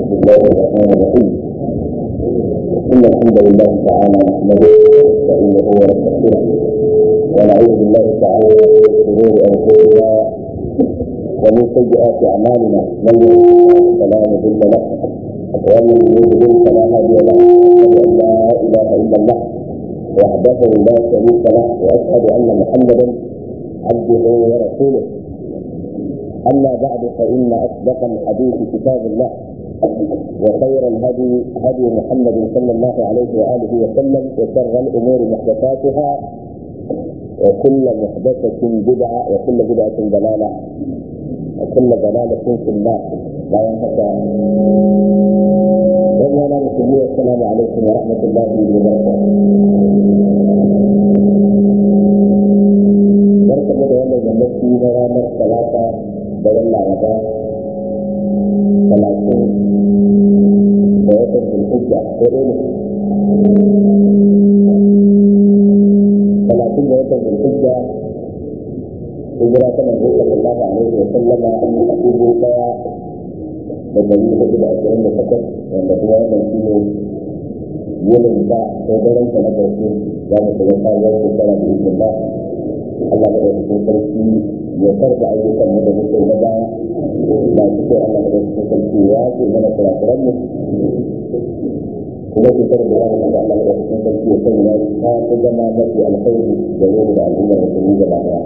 الله الرحمن الرحيم إن الحمد لله تعالى نحمده ونستعينه ونستغفره ونعوذ بالله تعالى من شرور أنفسنا ومن سيئات أعمالنا من يهده فلا مضل له ومن يضلل فلا هادي له أشهد أن لا إله إلا الله وحده لا شريك له وأشهد أن محمدا عبده ورسوله أما بعد فإن أصدق الحديث كتاب الله وخير الهدي هدي محمد صلى الله عليه وآله وسلم وشر الأمور محدثاتها وكل محدثة بدعة وكل بدعة ضلالة وكل ضلالة في النار لا ينقطع وأنا مسلمين السلام عليكم ورحمة الله وبركاته barka da wannan yammaci na ranar talata da yan laraba talatin da watan zulhijja ko dai talatin da watan zulhijja hijira ta manzo sallallahu alaihi wa sallama a dubu daya da dari hudu da ashirin da takwas wanda kuma wannan shi ne yinin ta ko daren ta na ƙarshe za mu shiga sabuwar shekara da izinin ba Allah da cikin sarki ya karba ayyukan mu da muke na baya da cikin Allah da cikin sarki ya ce mana kurakuran mu kuma ke karba ya da Allah da cikin sarki ya sanya ta ta zama mafi alkhairi da yau da al'ummar musulmi gaba daya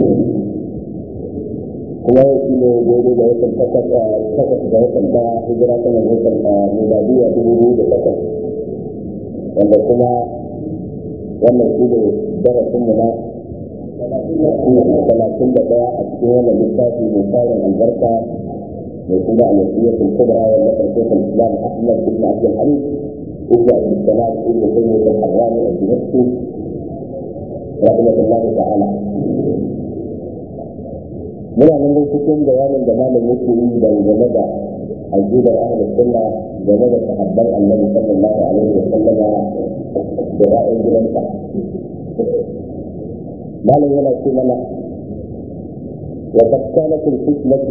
kuma yau shi ne daidai da watan takwas da watan ta hijira ta nan watan miladiya dubu biyu da takwas wanda kuma wannan shi ne darasin mu na talatin da ɗaya a cikin wannan littafi mai tsarin albarka mai kuma alwasiyatul kubra wanda farkon islam ahmad ibn abdul hamid ibn abdul salam ibn tayyib al-harrani al-dimashqi rahimahullah ta'ala muna nan dai cikin bayanin da malam yake yi dangane da aqidar ahlus sunna game da sahabban annabi sallallahu alaihi wa sallama da ra'ayin gidansa malam yana ce mana wa qad kanat al-fitnatu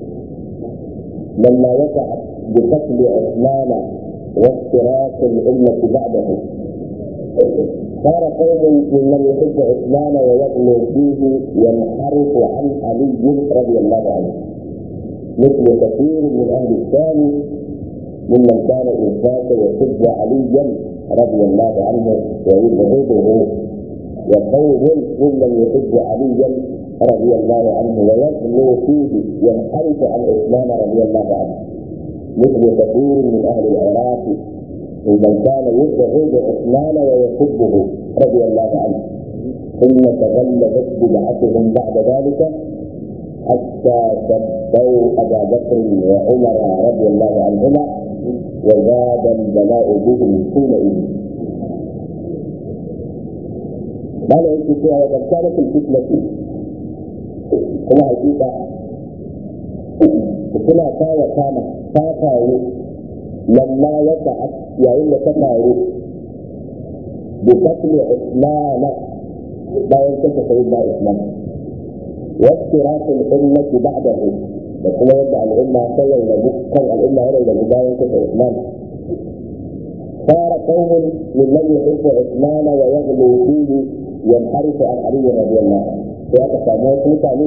lamma waqa'at bi qatl Uthman wa iftiraq al-ummah ba'dahu صار قوم ممن يحب عثمان ويغلو فيه ينحرف عن علي رضي الله عنه مثل كثير من اهل الشام ممن كان انفاق يحب عليا رضي الله عنه ويبغضه وقوم ممن يحب عليا رضي الله عنه ويغلو فيه ينحرف عن عثمان رضي الله عنه مثل كثير من اهل العراق ممن كان يبغض عثمان ويحبه رضي الله عنه ثم تغلبت بدعتهم بعد ذلك حتى سبوا ابا بكر وعمر رضي الله عنهما وزاد البلاء بهم حينئذ قال يجي فيها وقد كانت الفتنة كما حقيقة كما كان كان فاقعوا لما وقعت يا إلا تفاعلوا بقتل عثمان لا ينتهي سيدنا عثمان وافتراق الأمة بعده وكما يدعى الأمة سوى كان الأمة هنا إلى بداية عثمان صار قوم ممن يحب عثمان ويغلو فيه ينحرف عن علي رضي الله عنه sai aka samu wasu mutane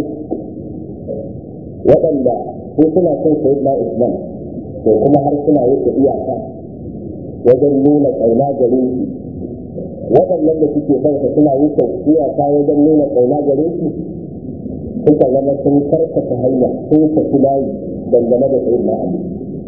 waɗanda su suna son sai na Usman to kuma har suna wuce iyaka wajen nuna ƙauna gare shi waɗannan da suke son sa suna wuce iyaka wajen nuna ƙauna gare shi suka zama sun karkata hanya sun tafi layi dangane da sai na Ali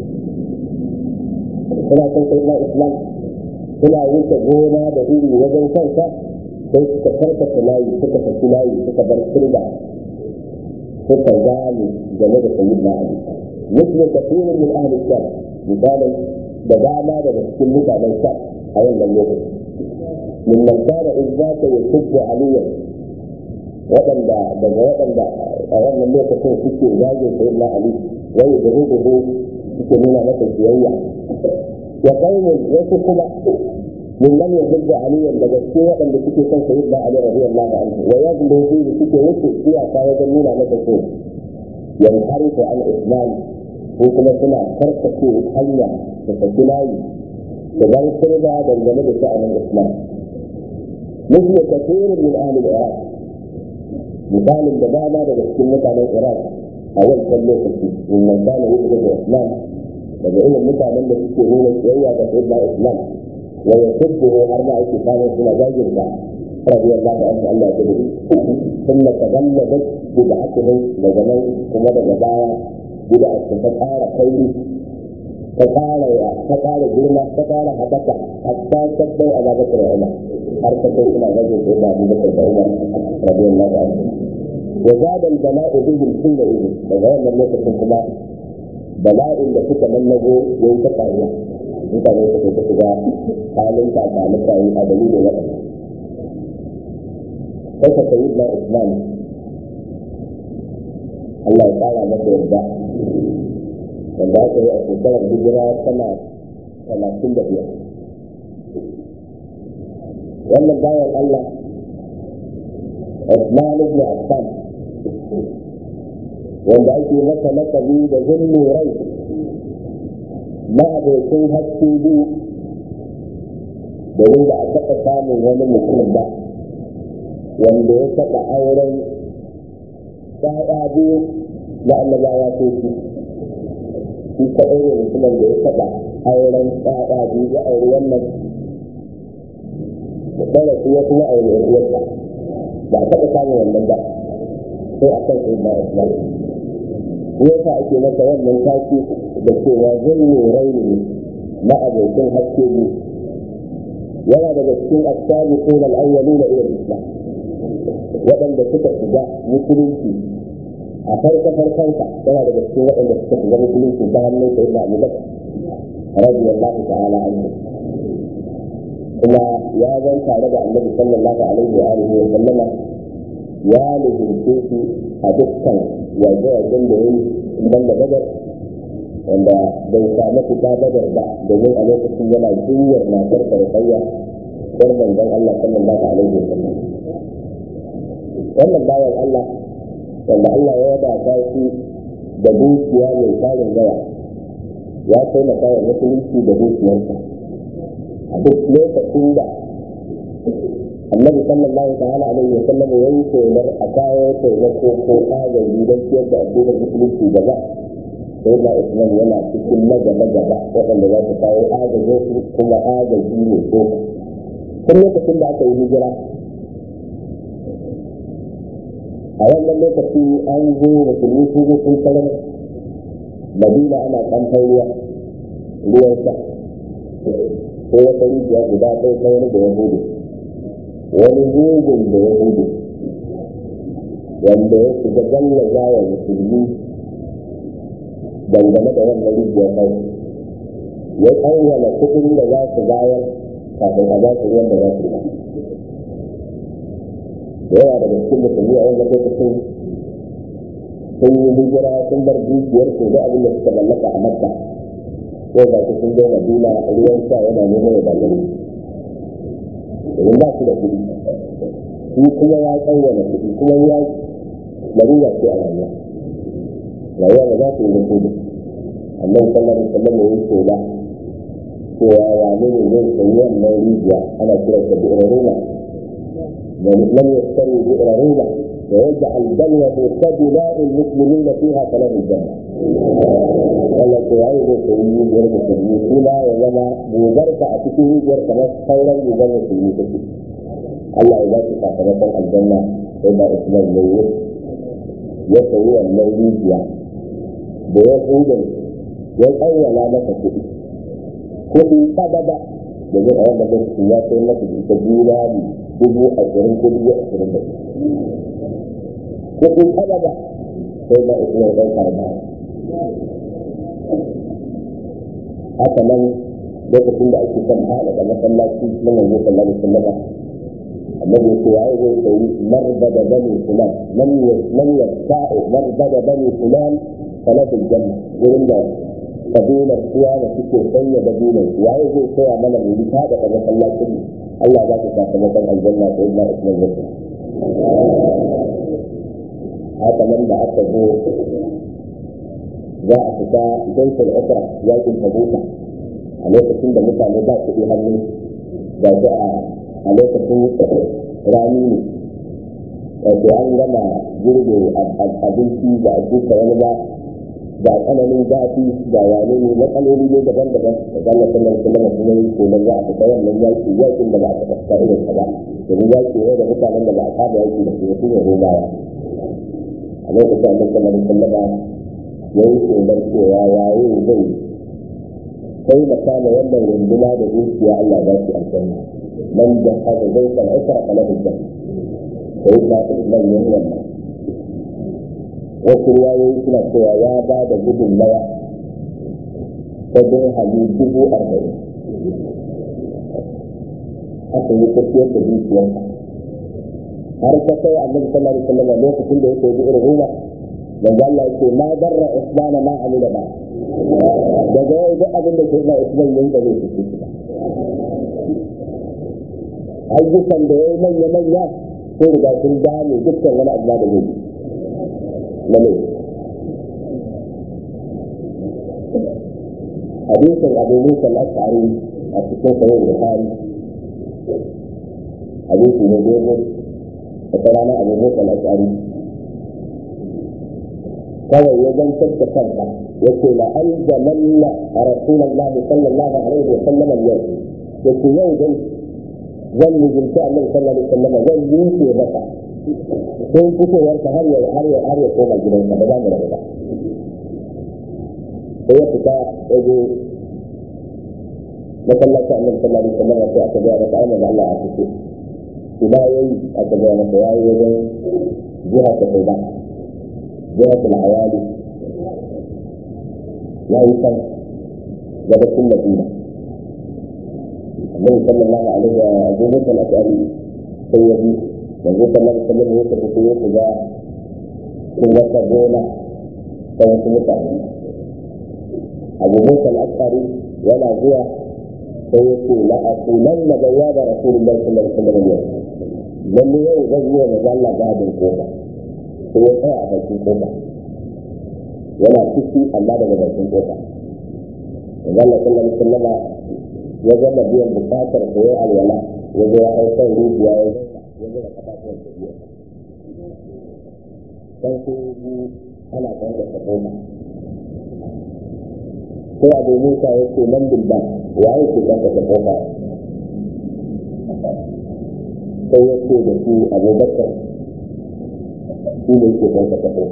suna son sai na Islam suna wuce gona da iri wajen kansa sai suka karkata layi suka tafi layi suka bar turba suka gane game da sayyid na ali مثل كثير من اهل الشام مثالا بدانا daga cikin mutanen sham a wannan lokaci mimman kana in zaka yusubbu aliya waɗanda daga waɗanda a wannan lokacin suke zagin sayyid na ali wai da rubutu suke nuna masa siyayya ya kai wasu kuma ممن يحب عليا لجسي وقم بسكي كان سيدنا علي رضي الله عنه ويغلو فيه بسكي وسط فيها كان يجنون على تكون ينحرف عن عثمان ko kuma suna karkace hanya da tafi layi da bar kurba dangane da sha'anin islam مثل كثير من اهل العراق مثال دبابة لكن مثال العراق أول كم لوكسي ومن كان يؤمن بالإسلام فبعين المتعة من تشتهون الشيء فسيدنا الإسلام ويحبه أربع كتاب سنة جاجر رضي الله عنه الله تدري ثم تغلبت بدعتهم لزمان ثم بدعايا بدعة فتقال خيري فقال يا فقال جرما فقال حبك حتى تبدو أبا بكر وعمر حركة إلى رجل إلى أبي بكر وعمر رضي الله عنه وزاد البلاء بهم حينئذ وغير لم يكن كما بلاء التي تبلغوا ينتقل mutane su kai shiga halin kakanuka yi a dalilin waɗanda. Sai ka sayi na Islam Allah ya ƙara masa yarda wanda aka yi a shekarar hijira tana talatin da biyar. Wannan bayan Allah Usman ibn Affan wanda ake masa lakabi da zulmi rai ma'abokin haske biyu domin da a taɓa samun wani mutum ba wanda ya taɓa auren ɗaya biyu na annabawa ko shi shi kaɗai ne mutumin da ya taɓa auren ɗaya biyu ya auri wannan da ɗaya su ya kuma auri uwarsa ba a taɓa samun wannan ba sai a kan sai ba islam yasa ake masa wannan taki da cewa zai yi raini na abokin haske ne yana daga cikin asabi ko na al'awwalu na iya islam waɗanda suka shiga musulunci a farko farkonsa yana daga cikin waɗanda suka shiga musulunci ta hannun sai na abu bakar radiyallahu ta'ala anhu kuma ya zan tare da annabi sallallahu alaihi wa alihi wa sallama ya lubunce shi a dukkan yaje-yajen da ya yi ban da badar wanda bai samu fita badar ba domin a lokacin yana jinyar matar farfayya ɗan manzon Allah sallallahu alaihi wa sallam wannan bayan Allah wanda Allah ya wadata shi da dukiya mai tarin yawa ya taimaka wa musulunci da dukiyarsa a duk lokacin da annabi sallallahu ta'ala alaihi wa sallam ya yi shelar a kawo taimako ko agaji don ciyar da addinin musulunci gaba sai da islam yana cikin na gaba gaba waɗanda za su kawo agajin su kuma agaji ne ko tun lokacin da aka yi hijira a wannan lokaci an zo musulmi sun zo sun tarar madina ana kamfan ruwa ruwan sha ko wata rijiya guda ɗaya ta wani da ya hudu wani mugun da ya hudu wanda ya shiga gallaza wa musulmi dangane da wannan rijiyar kai ya tsawwala kuɗin da za su bayar kafin a ba su ruwan da za su ba da yawa daga cikin musulmi a wannan lokacin sun yi hijira sun bar dukiyar su da abin da suka mallaka a makka ko ba su sun zo madina ruwan sha yana neman ya dagare domin ba su da kuɗi shi kuma ya tsawwala kuɗi kuma ya larura ce a rayuwa rayuwa ba za su yi da kuɗi amma sallallahu alaihi wasallam ya yi shela cewa wane ne zai sayi wannan rijiya ana kiransa da iraruna لم يشتري بئر روما ويجعل بلوة سبلاء المسلمين فيها فله الجنة. قال لك عايز يسوي غير مسلمين فيها وزما بوزرك أتكيه غير كما خيرا يزن مسلمين فيه. الله إذا تفاقمت الجنة إذا اسم الميت يسوي الميت بيقول يقول لا نفسه كل سبب domin a wannan lokaci ya kai masa ita juna ne dubu ashirin ko dubu ashirin da kuɗin kalaba sai na islam ɗan karba haka nan lokacin da ake son haɗa da masallaci na manzo sallallahu alaihi wasallam annabi ya ce ya yi zai sayi marbada bani fulan lam yasta'u marbada bani fulan salatul janna wurin da kabilar kuwa da suke sanya da dinar waye zai koya mana mu ta da daga masallacin Allah za ta sakamakon aljanna da illa islam zai haka nan da aka zo za a fita jaisul ukra yakin tabuka a lokacin da mutane ba su hannu da su a lokacin rani ne wato an gama girbe abinci da a duka wani ba da tsananin zafi da wane ne matsaloli ne daban-daban da zalla sallar sallar kuma yi kenan za a fita wannan yaki yakin da ba a taɓa fita irin sa ba domin yaki ne da mutanen da ba a saba yaki da su su ne robawa a lokacin annabi sallallahu alaihi wasallam ya yi kenan cewa yayi zai sai da kama wannan runduna da dukiya Allah za su aljanna man da hada zai san ukra kala hujja sai ba ta manyan wannan wasu riwayoyi suna cewa ya ba da gudunmawa ta dirhami dubu arba'in aka yi tafiyar da dukiyarsa har ta kai annabi sallallahu alaihi wasallam lokacin da yake irin ruwa manzo Allah yake ma darra usman ma amila ba daga yau duk abin da ke na usman yin da zai fice ba ayyukan da ya yi manya manya sun riga sun dame dukkan wani abu da zai yi na mai hadisin abu musa al-ash'ari a cikin sahih bukhari hadisi ne dogo wata rana abu musa al-ash'ari kawai ya zantar da kanka ya ce la aljamanna a rasulullah sallallahu alaihi wa sallam yau ya ce yau dai zan mijinta annabi sallallahu alaihi wa sallam zan yi maka sun fitowarsa har ya har ya har ya koma gidansa ba za mu rabu ba sai ya fita ya je masallaci annabi sallallahu alaihi wasallam sai aka ga masa ai manzo Allah a fito ina yayi aka ga masa yayi wajen jiha ta kai ba jiha ta awali yayi kan gabacin Madina annabi sallallahu alaihi wa sallam al-ashari sai ya bi yanzu sallallahu alaihi wasallam ya tafi sai ya shiga cikin wata gona ta wasu mutane abu musa al-ashari yana zuwa sai ya ce la aqulan la bayyana rasulullahi sallallahu alaihi wasallam yau lalle yau zan yi wa manzo Allah gadin kofa sai ya tsaya a bakin kofa yana ciki amma daga bakin kofa manzo Allah sallallahu alaihi wasallam ya gama biyan bukatar sa ya alwala ya zo ya hau kan rijiya ya ya zura kafafuwan sa biyu dan sai yi ana kan da kofa sai abu musa ya ce nan bilba wa ya ce kan da kofa sai ya ce da shi abubakar shi ne ke kan da kofa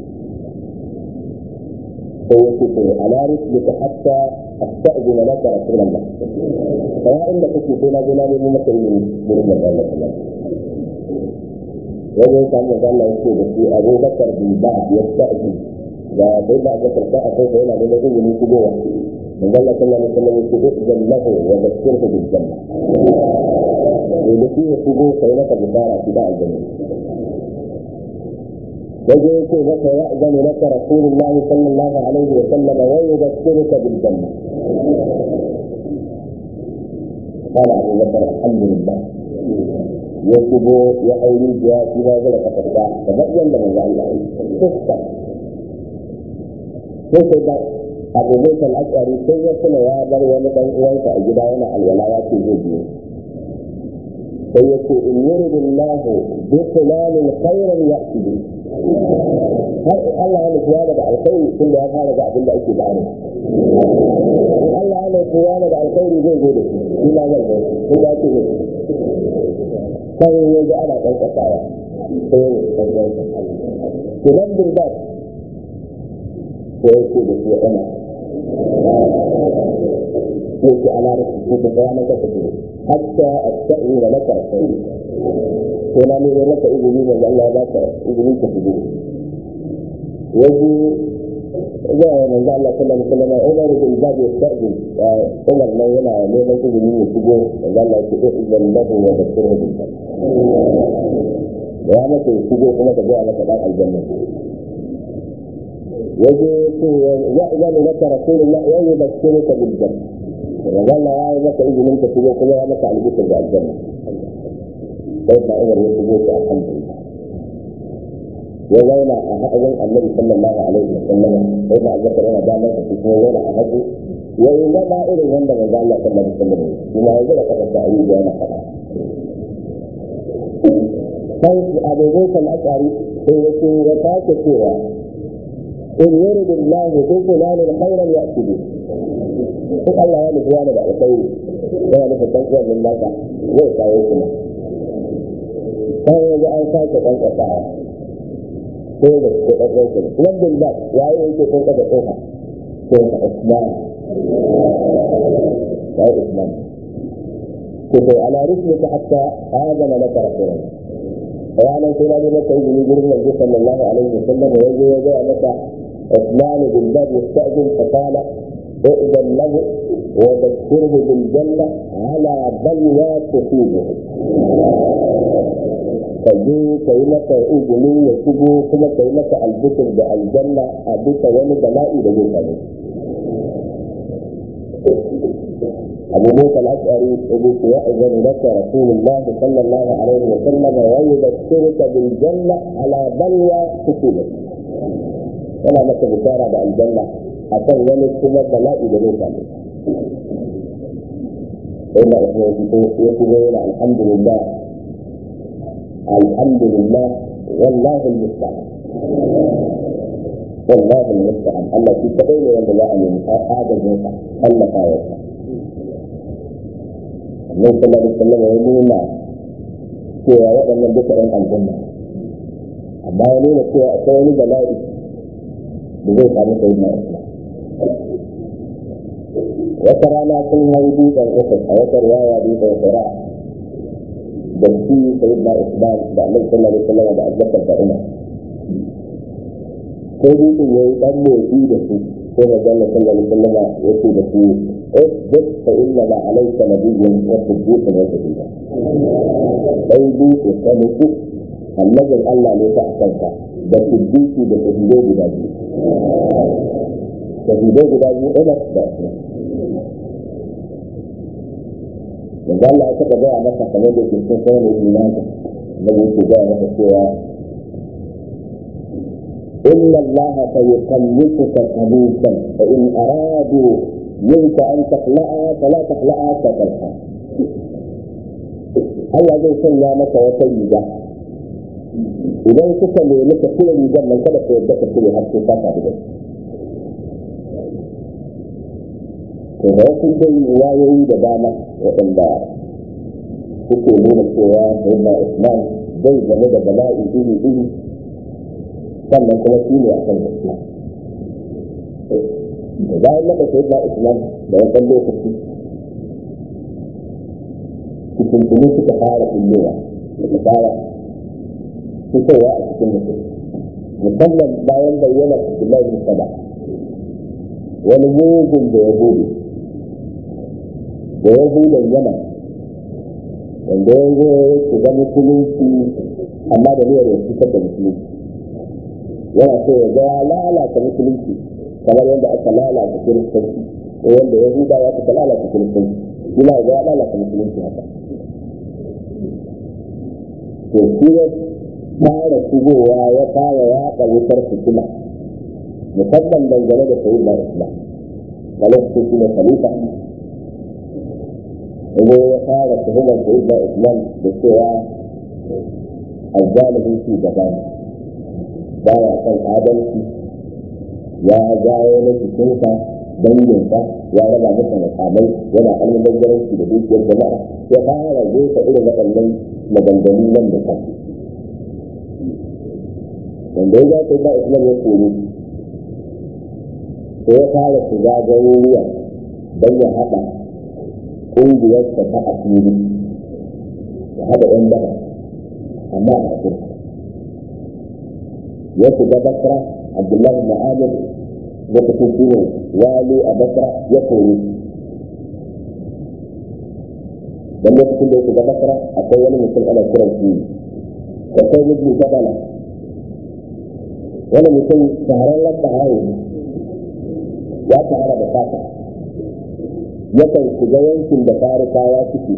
sai ya ce sai ala rusulika hatta asta'zina laka rasulullah sai inda kake sai na je na nemi maka izini gurin da Allah sallallahu wajen samun da Allah yake da shi abubakar bin ba ya sa'zi da sai da aka karɓa a kai yana da izini shigowa manzo Allah sallallahu alaihi wasallam yake da jallahu wa zakirhu bil janna ne da shi ya shigo sai maka bishara shi da aljanna waje yake maka ya zama laka rasulullahi sallallahu alaihi wa sallam wa yudhakkiruka bil janna قال أبو بكر الحمد لله ya shigo ya auri biya shi ba zai ka tafiya kamar yadda manzo Allah ya fuska sai sai da Abu Musa al-Ash'ari sai ya kula ya bar wani dan uwansa a gida yana alwala ya ce zai biyo sai ya ce in yuridu Allah bi fulanin khairan ya'ti bi har Allah ya nufi yana da alkhairi tun da ya fara ga abin da ake bani Allah ya nufi yana da alkhairi zai zo da shi shi ma zai zo tun da ake zai sai ya ji ana ɗan ƙasawa sai ya ɗan ɗan to nan bin ba sai ya ce da shi ya ɗana sai ce ana da su ta tsaya maka ta ce hatta a sa'in da maka sai sai na nemi maka izini da Allah ya ka izini ka shigo yaji za a yanzu Allah sallallahu alaihi wasallam Umar bin Bab ya sa'in Umar nan yana neman izini ya shigo da Allah ya ce idan lahu wa basirhu bil ya maka ya shigo kuma ka ga maka dan aljanna yaje ce ya idan laka rasulullah ya yubashiruka bil janna da Allah ya maka izinin ka shigo kuma ya maka albishir da aljanna sai da Umar ya shigo ta alhamdulillah ya zauna a haɗin annabi sallallahu alaihi wa sallam sai da abubakar yana damar da shi kuma zauna a haɗu ya yi zama irin wanda manzo Allah sallallahu alaihi wa sallam kuma ya zura kafa ta ayi da yana faɗa sai abu zai kan akari sai ya ce ya sake cewa in yuridu Allah bi fulanin khairan ya'ti bi duk Allah ya nufi wani da alkhairi yana nufin ɗan uwan nan nasa zai kawo kuma sai yanzu an sake ɗan ƙasawa sai da su ɗan ɗan kuma wannan ba ya yi yake ɗan ƙasa ƙofa sai ka Usman ya yi Usman ko sai ala rusulika hatta azama laka rasulullah ranar sai na maka izini gurin yanzu sallallahu alaihi wasallam ya zo ya gaya maka عثمان بن باب يستأذن فقال ائذن له وذكره بالجنة على بلوى تصيبه kaje ka yi maka izini ya shigo kuma ka yi maka albishir da aljanna a bisa wani bala'i da zai same أبو موسى الأشعري يقول يأذن لك رسول الله صلى الله عليه وسلم ويبشرك بالجنة على بلوى تصيبك yana maka bishara da aljanna a kan wani kuma bala'i da zai same inda ya shigo yana alhamdulillah alhamdulillah wallahu almusta'an wallahu almusta'an Allah shi kadai ne wanda za a nemi agajin sa Allah ta yarda Allah sallallahu alaihi wasallam ya nuna cewa waɗannan duka ɗan aljanna amma ya nuna cewa akwai wani bala'i da zai samu sai na islam wata rana sun hau dutsen uku a wata riwaya dutsen sura da shi sai na islam da annabi sallallahu alaihi wasallam da abubakar da umar sai dutsen ya yi dan motsi da su sai da jalla sallallahu alaihi wasallam ya ce da su isbit fa inna ma alayka nabiyyun wa siddiqun wa shahida sai dutse ka mutu annabin Allah ne ta akanka da siddiqi da shahidai guda biyu shahidai guda biyu umar da usman yanzu Allah ya taɓa gaya masa kamar da ke cikin sanar da imani da yake gaya masa cewa إن الله سيكلفك كبوسا فإن أرادوا منك أن تخلعها فلا تخلعها كتلها Allah zai sanya maka wata riga idan kuka nemi ka cire rigar nan kada ka yadda ka cire har sai ka tafi da to da wasu dai wayoyi da dama waɗanda suke nuna cewa sayyidina Usman zai game da bala'i iri iri sannan kuma shi ne a kan gaskiya da bayan maka sayyidina Usman da wasan lokaci cikin tuni suka fara kullewa suka fara fitowa a cikin mutum musamman bayan bayyana Abdullahi bin Saba wani mugun da ya gudu da ya hudan yana wanda ya zo ya shiga musulunci amma da niyyar ya fitar da musulunci yana so ya ga ya lalata musulunci kamar yadda aka lalata kiristanci ko yadda ya huda ya aka lalata kiristanci yana ga ya lalata musulunci haka to shi ya fara shigowa ya fara yaɗa wutar fitila musamman dangane da sayi da islam a lokacin shi ne khalifa inda ya fara tuhumar sayi da islam da cewa azzalimin shi gaba ne ba ya kan adalci ya jawo na cikinsa danginsa ya raba masa makamai yana almubazzaranci da dukiyar jama'a ya fara jefa irin waɗannan maganganu nan da kan wanda ya zaɓe ba islam ya kore sai ya fara shiga garuruwa don ya haɗa ƙungiyarsa ta asiri ya haɗa ‘yan daba amma a afirka ya shiga basra abdullahi ma'amir lokacin shi ne wali a basra ya kore dan lokacin da ya shiga basra akwai wani mutum ana kiran shi akwai mutum gabala wani mutum shahararren sahayi ya shahara da fata yakan shiga yankin da farikawa suke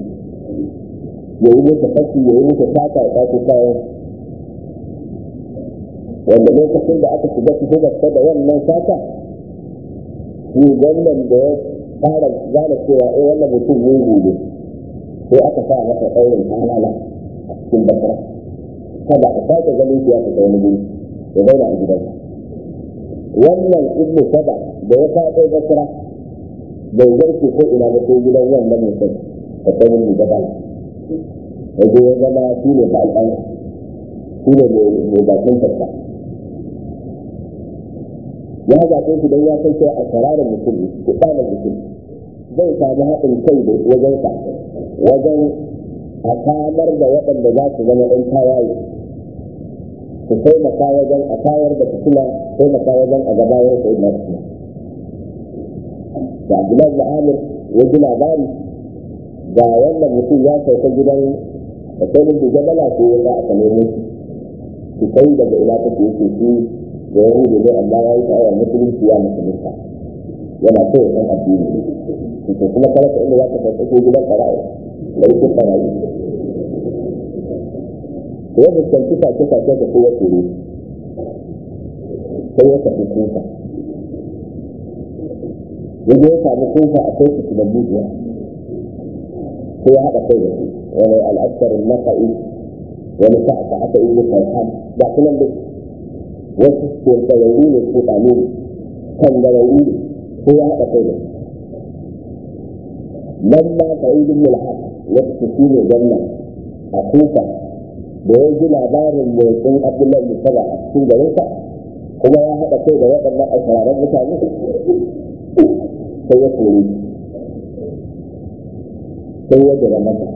ya yi musu fashi ya yi musu fata ya ɗauki kayan wanda lokacin da aka shiga tuhumarsa da wannan sata shi wannan da ya fara gane cewa eh wannan mutum mugu ne sai aka sa masa ɗaurin halala a cikin basira kada a sake ganin shi ya fita wani guri ya zauna a gidansa wannan ibnu saba da ya faɗo basira bai zarce ko ina ba sai gidan wannan mutum da sanin mu gaba ya je ya zama shi ne ba al'ana shi ne mai bakin fasta ya zaɓe shi don ya san cewa a sararin mutum ko ɗana mutum zai samu haɗin kai da wajensa wajen a samar da waɗanda za su zama ɗan tawaye su taimaka wajen a tayar da fitina taimaka wajen a gabayar sai na fitina da abdullahi da amir ya ji labari ga wannan mutum ya sauka gidan da kai mun da bala ko ya aka nemo su kai daga ina take yake shi da ya hudu ne amma ya yi ta'awar musulunci ya musulunta yana so ya san addini ne to kuma kada ka inda za ka sauka ko gidan ƙara'i da yake ƙara'i to ya fuskanci sace-sace da kowa tsoro sai ya tafi kuka yadda ya samu kuka a kai su da bujiya sai ya haɗa kai da su wani al'askarin naka'i wani sa'a aka yi mutan ham ba kuma da wasu ke gararru ne ko ɗanu kan gararru ne sai ya haɗa kai da su nan ma ka yi duk mulhaq wasu shi ne gannan a kuka da ya ji labarin motsin abdullahi musaba a cikin garinsa kuma ya haɗa kai da waɗannan asiraran mutane sai ya kore sai ya jira masa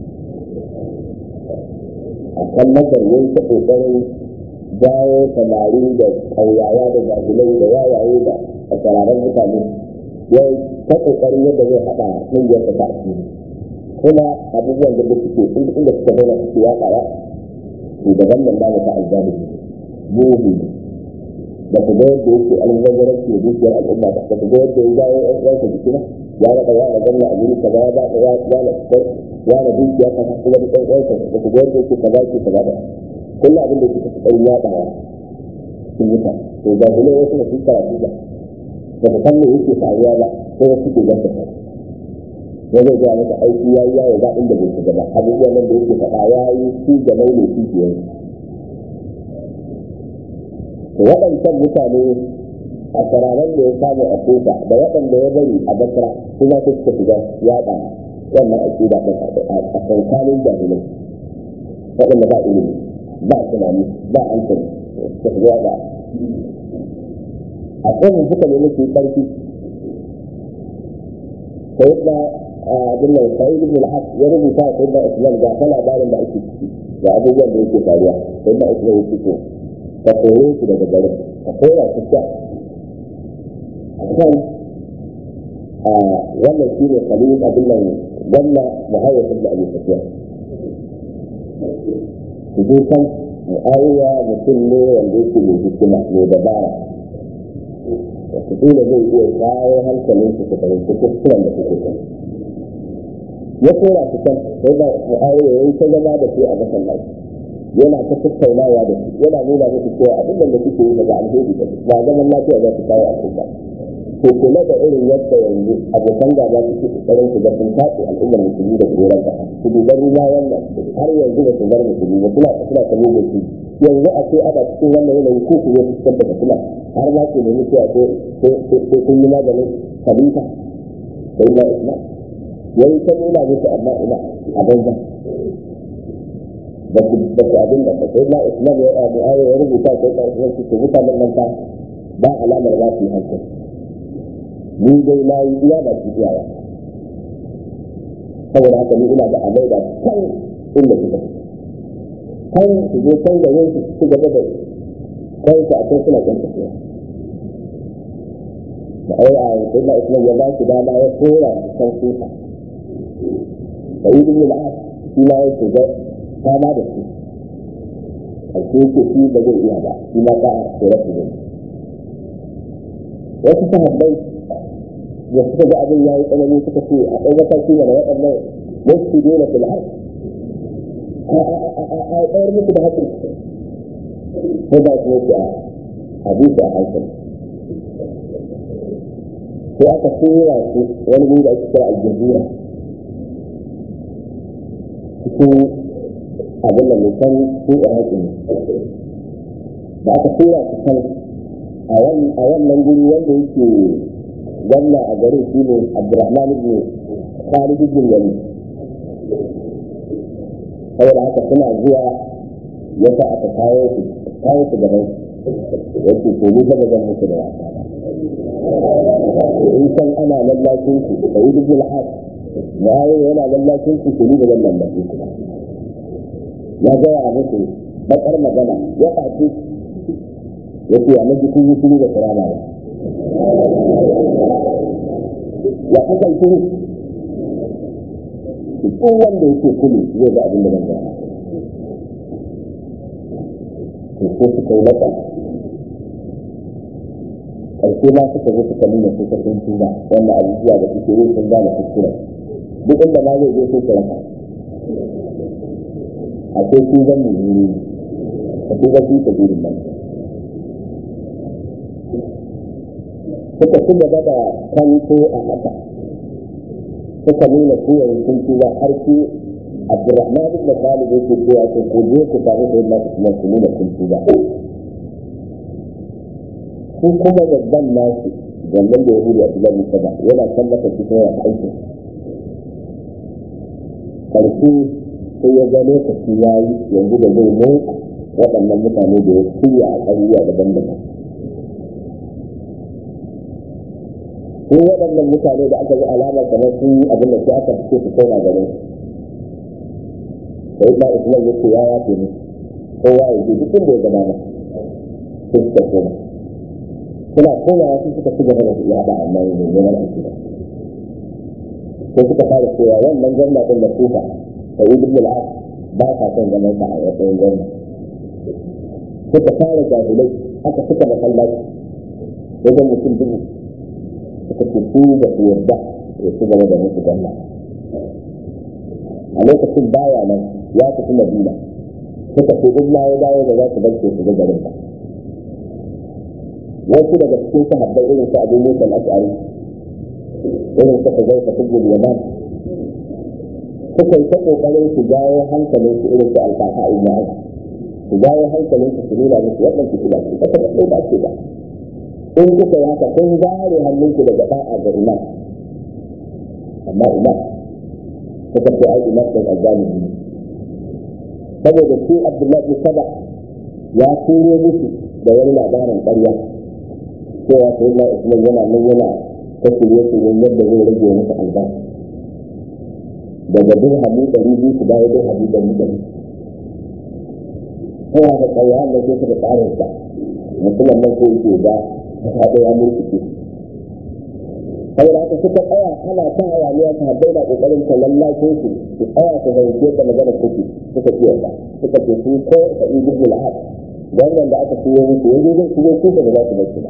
a kan masar yin ta ƙoƙarin jawo samari da ƙauyawa da jahilai da yayaye da asiraran mutane ya ta ƙoƙarin yadda zai haɗa ƙungiyar ta asiri kuma abubuwan da suke inda suka zauna suke yaɗawa shugaban nan da ta aljabi mugu da ku ga yadda yake alwajarar ke dukiyar al'umma da ku ga yadda ya jawo ɗan uwansa jiki na ya rada ya da ganna abin ka ba ya ba ya ya na kai ya na dukiya ka kuma da ɗan uwansa da ku ga yadda yake kaza ke kaza da kullum abin da yake kokarin yaɗawa sun yi ta to ga hulai wasu da sun karatu ba da ku san me yake faruwa ba sai wasu ke ganta ta ya zai gaya masa aiki ya yi yawo ba inda bai shiga ba abubuwan nan da yake faɗa ya yi su da launi su ke waɗancan mutane a sararin da ya samu a kuka da waɗanda ya bari a basra su ma su suka shiga yaɗa wannan aƙida ɗin a kankanin jahilai waɗanda ba ilimi ba tunani ba hankali suka shiga yaɗa a tsanin suka nemi su yi ƙarfi sai da abin nan sai ibn al-haq ya rubuta sai da islam ga ta labarin da ake ciki da abubuwan da yake faruwa sai da islam ya fito ka kore su daga garin ka kora su ta a kan wannan shi ne kalilin abin nan wannan muhayyar da abin tafiya su je kan mu'awiya mutum ne wanda yake mai hikima mai dabara wataƙila zai iya kawo hankalin su su fahimci kuskuren da suke kan ya kora su kan sai da mu'awiya ya yi ta zama da su a masallaci yana ta tattaunawa da su yana nuna musu cewa abin da suke yi daga alheri da ba zaman lafiya za su kawo al'umma to kula da irin yadda yanzu abokan gaba suke kokarin su ga sun kaɗe al'ummar musulmi da goron ƙasa su duba ruwa wannan har yanzu ba su bar musulmi ba suna suna ta mugun su yanzu a ce ana cikin wannan yanayi ko ku zo su fitar da fitina har ma ke nemi cewa ko kun yi maganin khalifa sai na islam yayi ta nuna musu amma ina a banza ba su ba su abin da sai na islam ya abu ayo ya rubuta sai ka islam su mutanen nan ta ba alamar za su yi hankali ni dai na yi iya ba su iyawa saboda haka ni ina da amai da kan inda suka fi kan su je kan gare su su gaba da kan su a kan suna kan tafiya da ai a sai na islam ya ba su dama ya kora su kan suka da yi bin al'ad shi ma ya shiga kama da su a ce shi ba zai iya ba shi ma ka tsere su zai wasu sahabbai da suka ga abin ya yi tsanani suka ce a ɗan mataki mana waɗannan wasu dole su la'ar a ɗayar musu da haƙƙin ko ba su yake a hadisi a hankali sai aka tura su wani wuri da ake kira aljazira cikin abin da mutan su iraki ne da aka tura su kan a wannan guri wanda yake gwamna a garin shi ne abdurrahman ibn khalid ibn wali saboda haka suna zuwa ya sa aka kawo su kawo su gaban yake ko ni zama zan musu da wasa in san ana lallacin su da yi duk al'ad na yi yana lallacin su ko ni da zan lallacin su ya gaya a musu bakar magana ya faci ya ce a maji kun yi shiri da kirana ba ya kasan shiri duk wanda yake kulu zai ga abin da zan gaya to ko suka yi laka ƙarshe ma suka zo suka nuna su sun tuba wannan abubuwa da suke yi sun gane kuskure duk inda ma zai je sai su raka a sai su zan mu yi a su zan fi birin nan suka ci gaba da kanto a haka suka nuna su yanzu sun tuba har su Abdurrahman ibn Talib yake cewa ko ko je ku samu sai Allah kuma ku nuna kun tuba ko kuma babban nasu wannan da Yahudi Abdullah bin Saba yana tallata shi kuma ya aiki karshe sai ya ga lokaci ya yi yanzu da zai motsa waɗannan mutane da ya shirya a ƙauyuka daban-daban ko waɗannan mutane da aka ga alamar kamar sun yi abin da sai aka fito su koma garin sai ba islam ya ce ya yafe ne kowa ya je duk inda ya gaba na sai suka koma suna komawa sun suka ci gaba da yaɗa amma ne neman aiki ba sai suka fara cewa wannan gwamna ɗin da kuka da yi duk al'ad ba sa son zaman sa a matsayin gwamna suka fara jahilai aka suka masallaci wajen mutum dubu suka ce su da su yarda ya ci gaba da musu gwamna a lokacin baya nan ya tafi madina suka ce in ma ya dawo da za su barke su ga garin ba wasu daga cikin sahabbai irin su abu musa al-ash'ari irin su kazai ka tubul yaman suka yi ta kokarin su jawo hankalin su irin su alfaha ibn az su jawo hankalin su su nuna musu wannan fitila ce kasa da ba ce ba in kuka yi haka kun zare hannunku daga da'a ga imam amma imam suka ce ai imam ɗin azzalimi ne saboda shi abdullahi bin saba ya turo musu da wani labarin ƙarya cewa sai na usman yana nan yana ta shirye shiryen yadda zai rage musu albashi daga dirhami ɗari biyu su dawo dirhami ɗari ɗari kowa da ƙarya da ke suka tsarin sa mutumin nan ko yake ga haɗe ya mulki saboda haka suka tsaya ana ta hayaniya ta haɗe da ƙoƙarin ta lallacin su su tsaya su zance da magana kuke suka ce yadda suka ce su ko ta yi gudu la'ad wannan da aka tuwo musu yanzu zai tuwo su da za su bar su ba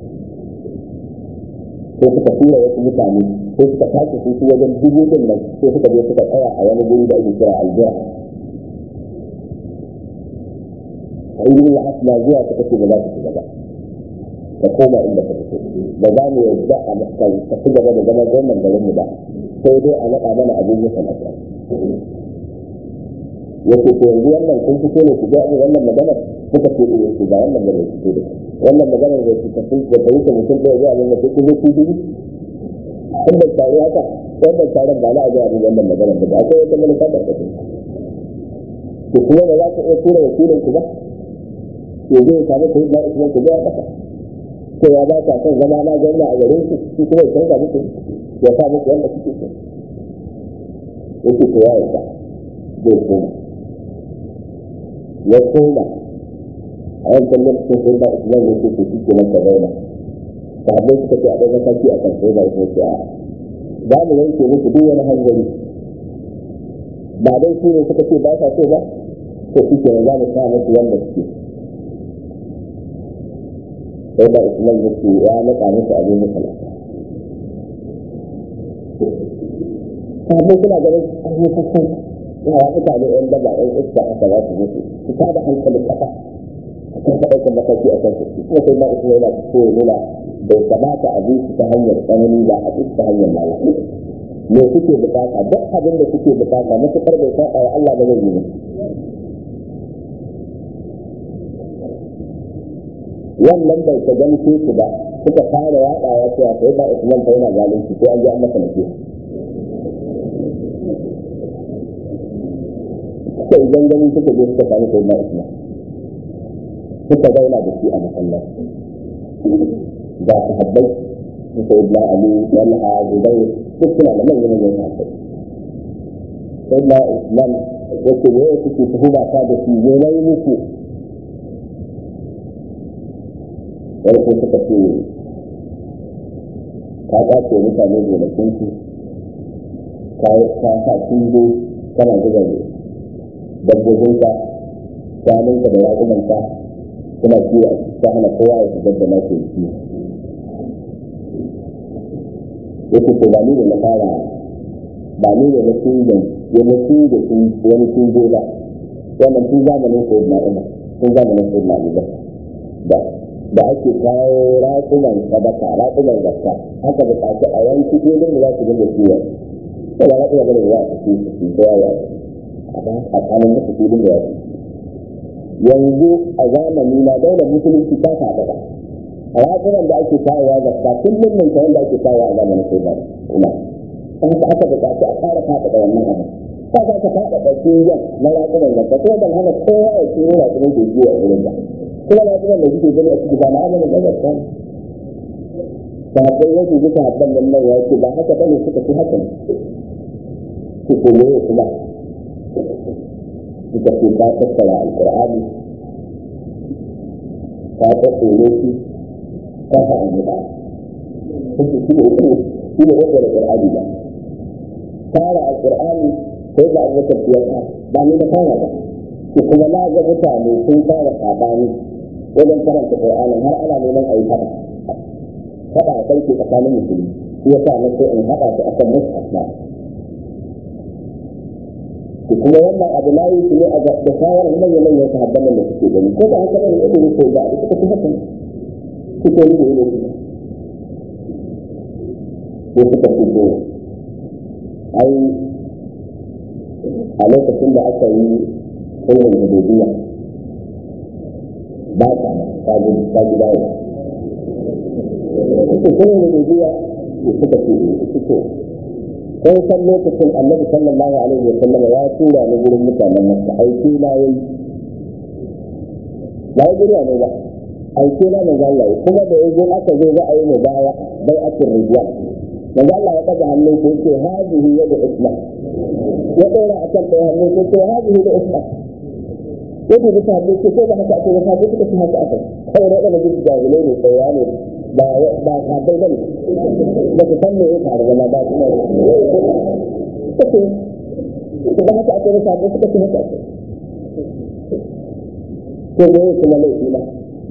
sai suka tura wasu mutane sai suka tashi su wajen dubu din nan sai suka je suka tsaya a wani guri da ake kira aljiya a yi gudu la'ad na zuwa suka ce ba za su shiga ba ka koma inda ka fito ba za mu yarda a kan ka ci gaba da zama gwamnan garin mu ba sai dai a naɗa mana abin yi sanata yake ko yanzu wannan kun fito ne ku ga abin wannan magana kuka ce eh ku ga wannan magana fito da wannan magana da ku tafi da kai ka mutum da ya abin da ku ku ku dubi kun da tare haka wannan taron ba na a ga abin wannan magana da ba akwai wata manufa da kake ku kuma da za ku iya tura wakilin ku ba ke zai samu ku yi ba isman ku ga kasa cewa ba ta son zama na gwamna a garin su su kuma ya canza muku ya sa muku wanda kuke so yake ko ya yarda zai koma ya koma a yankan lokacin sai ba islam ya ce shi ke nan ka zauna sahabbai suka ce a ɗan mataki a kan sai ba islam ce a za mu yanke muku duk wani hanzari ba dai su ne suka ce ba sa so ba to shi ke nan za mu sa musu wanda suke sai da islam ya ce ya naɗa musu abin musala sahabbai suna ganin abubuwan sassan yawa mutane yan daba yan iska aka za su mutu su ta da hankalin kasa kan ɗaukar mataki a kan su kuma sai na usman yana so ya nuna bai kamata a bi su ta hanyar tsanani ba a bi su ta hanyar lalata me suke bukata duk abin da suke bukata matuƙar bai saba wa Allah ba zai yi wannan bai ta gani su ba suka fara yaɗawa cewa sai ba Usman fa yana zalunci ko an ji an masa nasiha suka idan gani suka je suka sami sai na Usman suka zauna da shi a masallaci ga sahabbai suka yi na Ali Talha Zubair duk suna da manyan manyan sahabbai sai na Usman yake ne suke tuhuma ta da shi ne na yi muku farko suka ce ka ƙwace mutane gonakin su ka sa kingo kana zuba dabbobinka shanunka da raƙumanka suna kiwo ta hana kowa ya shigar da na ke kiwo yake ko ba ni ne na fara ba ni ne na kingon ya na kingo wani kingo ba wannan tun zamanin ko na umar tun zamanin ko na da da ake kawo raƙuman sadaka raƙuman zakka haka buƙaci a yanki filin da za su dinga kiwo ko ba raƙuma bane da za a tafi su ko yawa a kanin da filin da yawa yanzu a zamani na daular musulunci ta faɗa ba raƙuman da ake kawowa zakka kullum nan ta wanda ake kawowa a zamanin sai ba ina haka aka buƙaci a fara faɗa da wannan abu ta za ka faɗa da kiyon na raƙuman zakka ko ban hana kowa ya kiro raƙuman da kiwo a wurin ba kuma na kuma da suke gani a cikin ba na amalin da zarta sahabbai wasu duka habban nan nan ya ce ba haka ba ne suka fi haka su koyo kuma suka ce ta tattara alƙur'ani ta tattare shi ta sa an gida suke shi ne shi ne wanda da ƙur'ani ba tara alƙur'ani sai da abubakar ya ta ba ni da fara ba kuma na ga mutane sun fara saɓani wajen karanta Qur'anin har ana neman a yi haɗa haɗa a kai tsakanin musulmi shi yasa na so in haɗa su akan mushaf na to kuma wannan abu na yi ne a da shawarar manyan manyan sahabban nan da suke gani ko ba haka bane ido ko ba suka fi haka suke yi da ido ko suka fi ko ai a lokacin da aka yi sulhun hududiyya ba ta ta gudu ta gida ya suke sulhun hududiyya da suka ce suke sai san lokacin annabi sallallahu alaihi wa sallam ya tura ni gurin mutanen masa aiki na yayi ba ya guriya ne ba aiki na ne ga Allah kuma da yazo aka zo za a yi mubaya bai akir rijwan manzo Allah ya kaga hannun ko ce hadihi yadu isma ya dora akan da hannun ko ce hadihi da isma yadda bisa ne ce ko ba haka ake ba ko suka ci haka aka kawai da da bisa jahilai ne tsaya ne ba ba ka bai bane ba ku san me ya faru ba ba kuma kace ko ba haka ake ba ko suka ci haka aka ko da yake kuma laifi na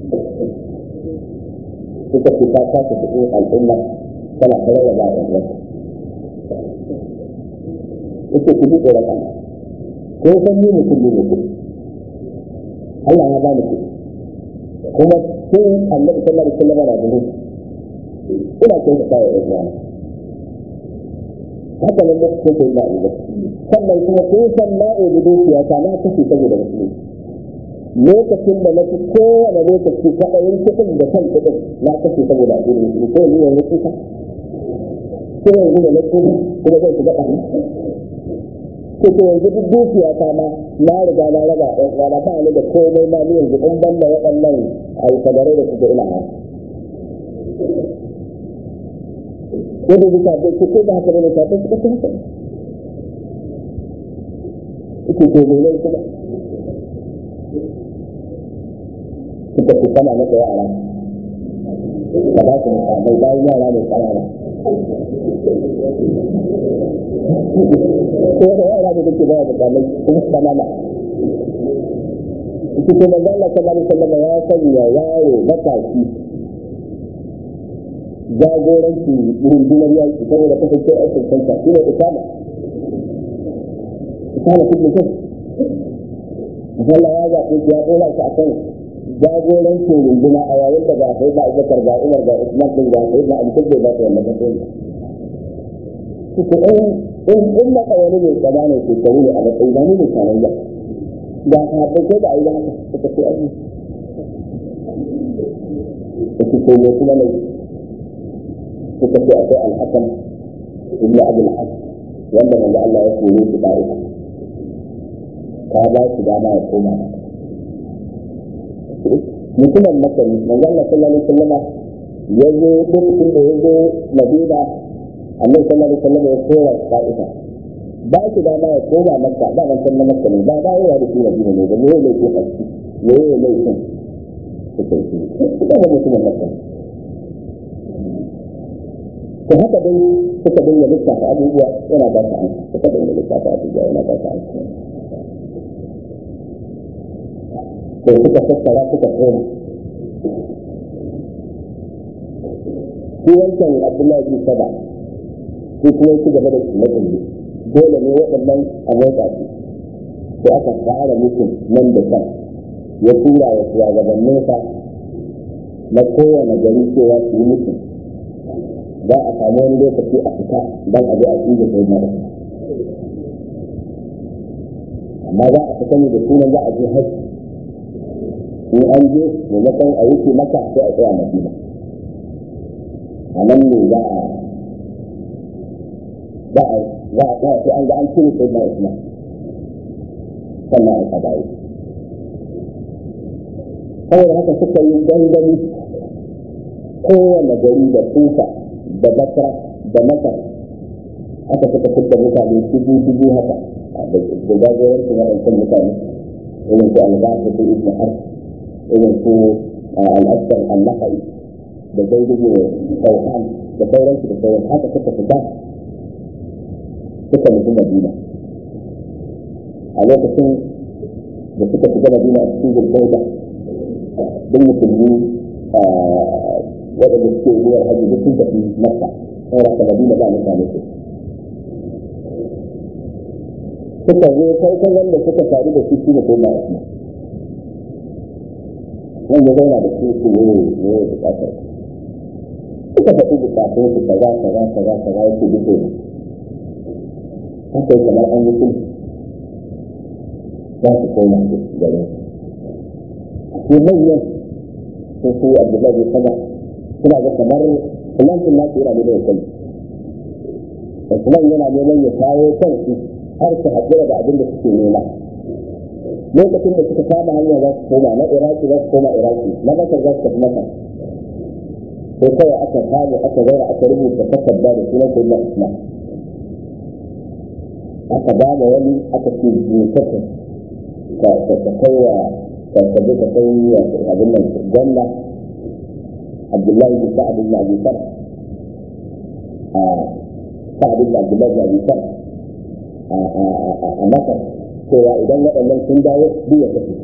suka ci ta kasa cikin al'umma tana kare da ba'a yanzu yake ku ji tsoron Allah ko san ni mutum ne mutum Allah ya bani ku kuma sun annabi sallallahu alaihi wasallam na da ina kai da kai da haka nan da kuke yi da sannan kuma kun san na da dukiya ta na kace saboda musulmi lokacin da nake kowane lokaci kaɗayin kuɗin da kan kuɗin na kashe saboda addinin musulmi ko yanzu yanzu kuka ko yanzu da na kuma kuma zai shiga ɗari ko ko yanzu duk dukiya ta ma na riga na raba ɗan uwana ba ni da komai ma ni yanzu in ban da waɗannan alfadarai da suke ina ha yadda bisa bai ce ko da haka ne ta ta suka haka ike ko mai kuma suka fi kana maka yara ba za su musamman bayan yara ne kanana ko da yara ne dake baya musamman kuma kanana ita ce manzo Allah sallallahu alaihi wasallam ya sanya yaro matashi jagoranci rundunar yaki saboda kasance aikin kanta shi ne isama isama kuma kai Allah ya zaɓe ya ɗora shi a kan jagorancin runduna a yayin da ga sai da Abubakar ga Umar ga Usman din ga sai da Ali duk bai ba su wannan matsayi ko in in in da kawai ne tsamanin shekaru ne a matsayi ba ne ne kanan ba da ka haɗe ko da ayi haka suka ce aji suka ce ne kuma ne suka ce akwai alhakan ibn abul haq wanda manzo Allah ya kore shi da ita ka ba shi dama ya koma mutumin makani manzo Allah sallallahu alaihi wasallam ya zo lokacin da ya zo Madina annabi sallallahu alaihi wasallam ya kora Ta'ifa ba shi dama ya koma Makka ba ban san na Makka ne ba ba yawa da shi Madina ne da yayi laifin haski yayi laifin suka yi suka ga mutumin Makka to haka dai suka dinga lissafa abubuwa yana ba ta amsa suka dinga lissafa abubuwa yana ba ta amsa to suka tattara suka koma shi wancan abdullahi bin saba ko kuma su gaba da kuma tsaye dole ne waɗannan a motsa su sai aka fara mutum nan da kan ya tura wa shugabanninsa na kowane gari cewa su yi mutum za a samu wani lokaci a fita don a je a tsige sai mara amma za a fita ne da sunan za a je haji in an je maimakon a wuce maka sai a tsaya madina a nan ne za a za a za a tsaya sai an ga an cire sai na isma sannan a kadayi saboda haka suka yi dangane kowane gari da tufa da basra da masar aka suka fitar mutane dubu dubu haka da jagoranci na ɗancan mutane irin su albasu su ibn har irin su al'asar al-nahari da zaidubu sauhan da sauransu da sauran haka suka fita suka nufi madina a lokacin da suka fita madina a cikin zulkauda duk musulmi waɗanda suke zuwa hajji duk sun tafi makka saboda ka madina ba mutane su suka zo farkon wanda suka faru da shi ne sai na isma wanda zauna da su su ne ne bukatar suka faɗi bukatun su kaza kaza kaza kaza yake duk ne haka yi kamar an yi sulhu za su koma gare su manyan sun su abdullahi sama suna ga kamar kulantin nasu yana neman ya kai Usman yana neman ya kawo kansu har su haɗura da abin da suke nema lokacin da suka kama hanya za su koma na iraki za su koma iraki na masar za su tafi masar sai kawai aka samu aka zauna aka rubuta takarda da sunan sayyidina Usman aka ba da wani aka ce jinkaka ka ka kai wa ka ka je ka kai wa abin nan gwamna Abdullahi bin Sa'ad bin Abi Bakr a Sa'ad bin Abdullahi bin Abi Bakr a Makka cewa idan waɗannan sun dawo duk ya tafi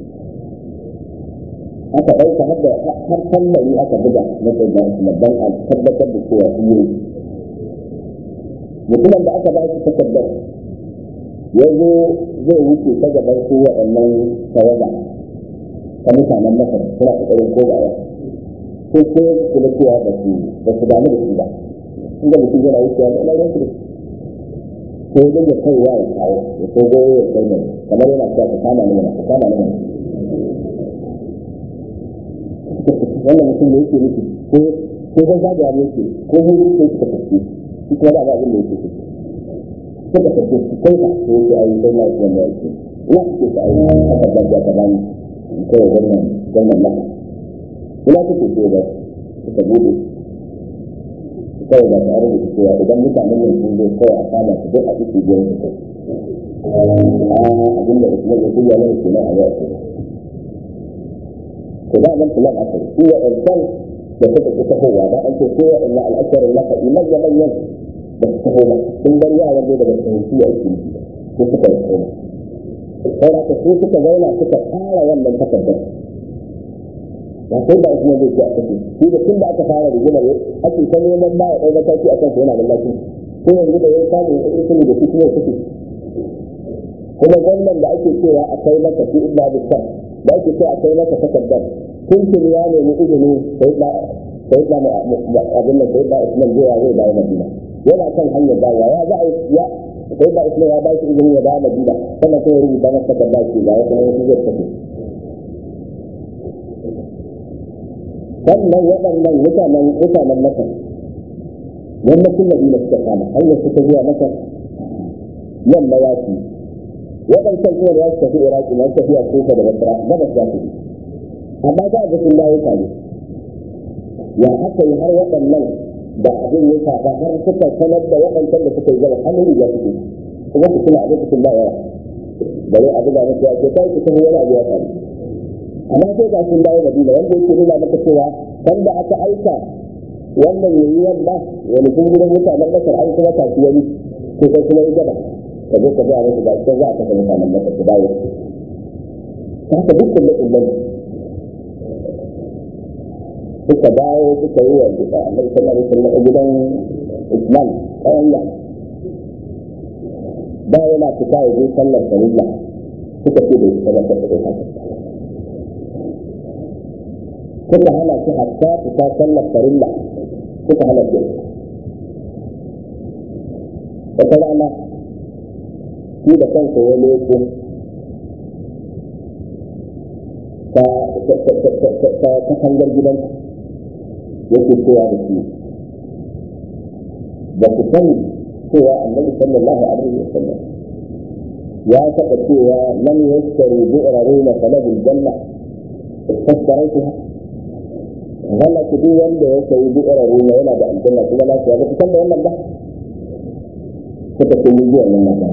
aka ɗauka har da har tambari aka buga na sayyidina Usman dan a tabbatar da cewa sun yi mutumin da aka ba shi takardar ya zo zai wuce ta gaban su waɗannan tawaga ta mutanen masar suna ƙoƙarin kogawa ko ko kula cewa ba su ba su damu da su ba inda mutum yana wucewa da ɗan su ko ya dinga kaiwa ya kawo ya ko goyo ya kai mai kamar yana cewa ka kama ni mana ka kama ni mana wannan mutum da yake nufi ko ko zan zagaya ne yake ko huru ko suka tafi shi kuma da abin da yake suka tafi su kai ka ko yake ayi sai na yake da yake ina suke ka ayi aka dabba ta bani in kai wannan wannan maka ina suke ce da suka bude kawai da tare da cewa idan mutanen nan sun zo kawai a kama su duk a ciki biyar su kai abin da usman ya kuya mana kenan a yau ko da nan plan aka yi shi ya irsan da suka ci tahowa da an ce ko ya inna al'asharin laka iman ya manyan da su taho ba sun bar yaran da daga fahimci a cikin ko suka yi koma sai haka su suka zauna suka fara wannan takardar ba sai da kuma zai ce a kashe shi da tun da aka fara rigimar ake ta neman ba ya ɗau mataki a kansa yana da lafiya ko yanzu da ya samu ya ɗauki da shi kuma ya kashe kuma gwamnan da ake cewa a kai masa shi illa bisa da ake so a kai masa takardar tuntun ya nemi izini sai da sai da abin da sai da Usman zai zai dawo Madina yana kan hanyar dawowa ya za a ya sai da Usman ya ba shi izini ya dawo Madina sannan sai ya rubuta masa takardar shi ga wata wani zai tafi sannan waɗannan mutanen mutanen Masar yammacin Madina suka kama hanyar suka zuwa Masar yamma ya ci waɗancan kuma za su tafi Iraki na tafiya kusa da Basra gabas za su amma za a ga sun dawo tare ya haka yi har waɗannan da abin ya shafa har suka sanar da waɗancan da suka yi gaba hannun riga suke kuma su suna a lokacin ba yawa bare abu da mutu ya ce kai su tafi wani abu ya faru amma sai ga sun dawo Madina wanda yake nuna maka cewa banda aka aika wannan yayi wanda wani kun gidan mutanen Masar an kuma tafi wani ko kai kuma yi gaba ka zo ka ga musu da sai za a kafa mutanen Masar su dawo ta haka dukkan da umman suka dawo suka yi wa duka annabi sallallahu alaihi wasallam gidan Islam kayan ya ba yana fita ya je sallar farilla suka ce da ita da ta da haka suka hana shi hatta fita sallar farilla suka hana shi wata rana shi da kansa ya leko ta katangar gidansa yake cewa da shi ba ku sani cewa annabi sallallahu alaihi wa sallam ya taɓa cewa man yashtaru bi'raruna falahul janna fasdaraytuha wala ku duk wanda ya sayi bi'raruna yana da aljanna kuma lafiya ba ku san da wannan ba suka ce mun ji wannan magana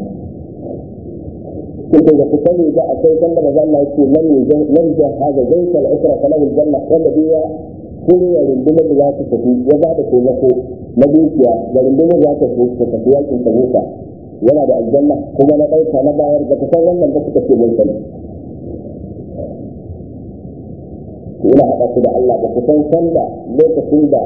كنت إذا تصلي إذا أتيت أن رضا الله يقول من ينجح هذا زيت الأسرة فله الجنة والذي كل يرندم ذات تفي وذات تزكو نبيك يرندم ذات تفي في تبوكا ولا da aljanna kuma na ɗauka na bayar da kusan wannan da suka ce mun sani ina haɗa su da Allah da kusan sanda lokacin da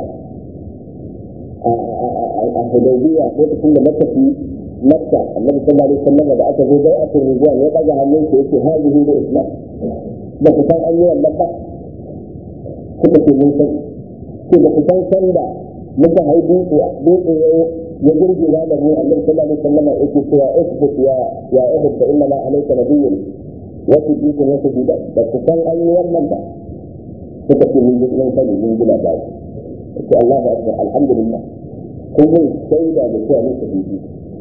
a Hudaybiya lokacin da matafi مكة النبي صلى الله عليه وسلم da aka zo bai a turbiyan ya daga hannun sa yake hadihi da islam da ku san an yi wannan ba kuka ce mun san ce da ku san san da muka hai dutse dutse ya ya girgiza da mu annabi sallallahu alaihi wasallam yake cewa isbut ya ya uhud fa inna ma alayka nabiyyun wa tudikun wa tudida da ku san an yi wannan ba kuka ce mun mun sani mun gina ba ce Allahu akbar alhamdulillah kun mun shaida da cewa mun tafi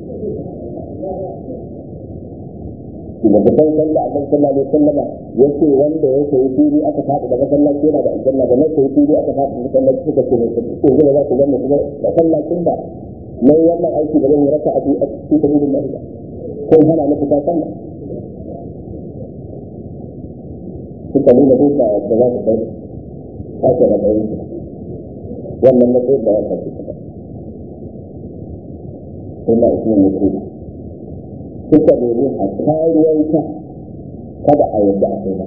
da kusan sanda a kan sallah alaihi sallama ya ce wanda ya sayi fili aka faɗi da masallaci yana da aljanna da na sayi fili aka faɗi da masallaci suka ce mai ko zai za ku gane kuma masallacin da mai wannan aiki da zan yi raka a cikin sabilin lahi ba ko hana na fita sallah suka nuna duka da za su bai sake na bayan su wannan matsayin da ya karfi suka sai na ismin mutum suka nemi a kariyarta kada a yadda a kai ba.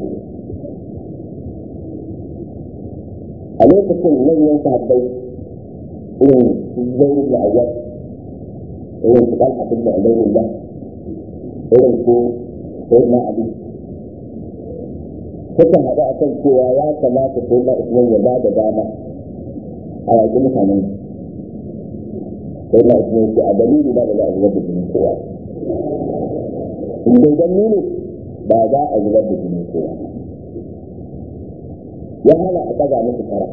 A lokacin manyan sahabbai irin zai da ayyar, irin su ɗan abin da alaihin da, irin su sai na abi. Suka haɗu a kan cewa ya kamata sai na Usman ya ba da dama a yaƙi mutanen. Sai na Usman ce a dalili ba da za a zubar da jinin kowa. in dai dan ne ba za a zubar da jini kowa ya hana a ɗaga musu kara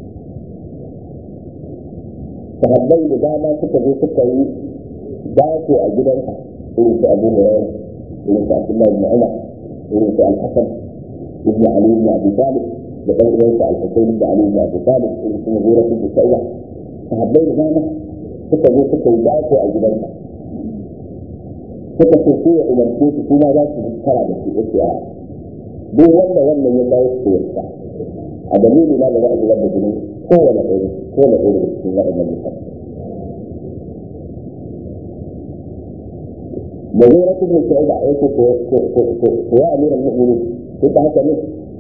sahabbai da dama suka zo suka yi dace a gidansa irin su abu hurairah irin su abdullahi ibn umar irin su al-hasan ibn ali ibn abi talib da ɗan uwansa al-husayn ibn ali ibn abi talib irin su mughira ibn sa'id sahabbai da dama suka zo suka yi dace a gidansa suka ce su ya umarce su kuma za su kara da su yake a duk wanda wannan ya kawo su yasta a dalili na da za a zubar da jini kowane ɗaya kowane ɗaya da cikin waɗannan mutane da zai rasu da shi da aiki ko ya amiran mu'mini ko ta haka ne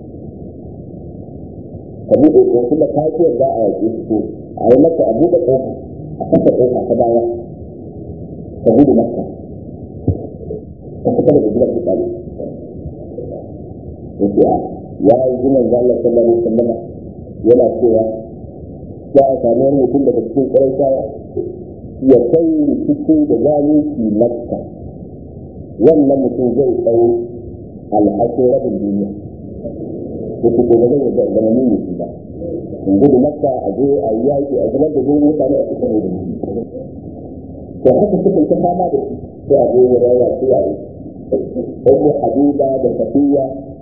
ka buɗe ko kuma kafiyar za a yaƙi su a yi maka a buɗe ƙofa a kasa ƙofa ta baya ka buɗe maka ka fita daga gidan fitsari yake a ya yi jinan zalla sallallahu alaihi wasallam yana cewa za a samu wani mutum daga cikin ƙwarai ya kai rikici da zalunci makka wannan mutum zai tsawo alhakin rabin duniya da su gobe zai yadda zama ni ne ba in gudu makka a je a yi yaƙi a zubar da zuwa mutane a cikin da to haka suka ta fama da shi sai a je ya rawa su yayi ɗauko habiba da safiya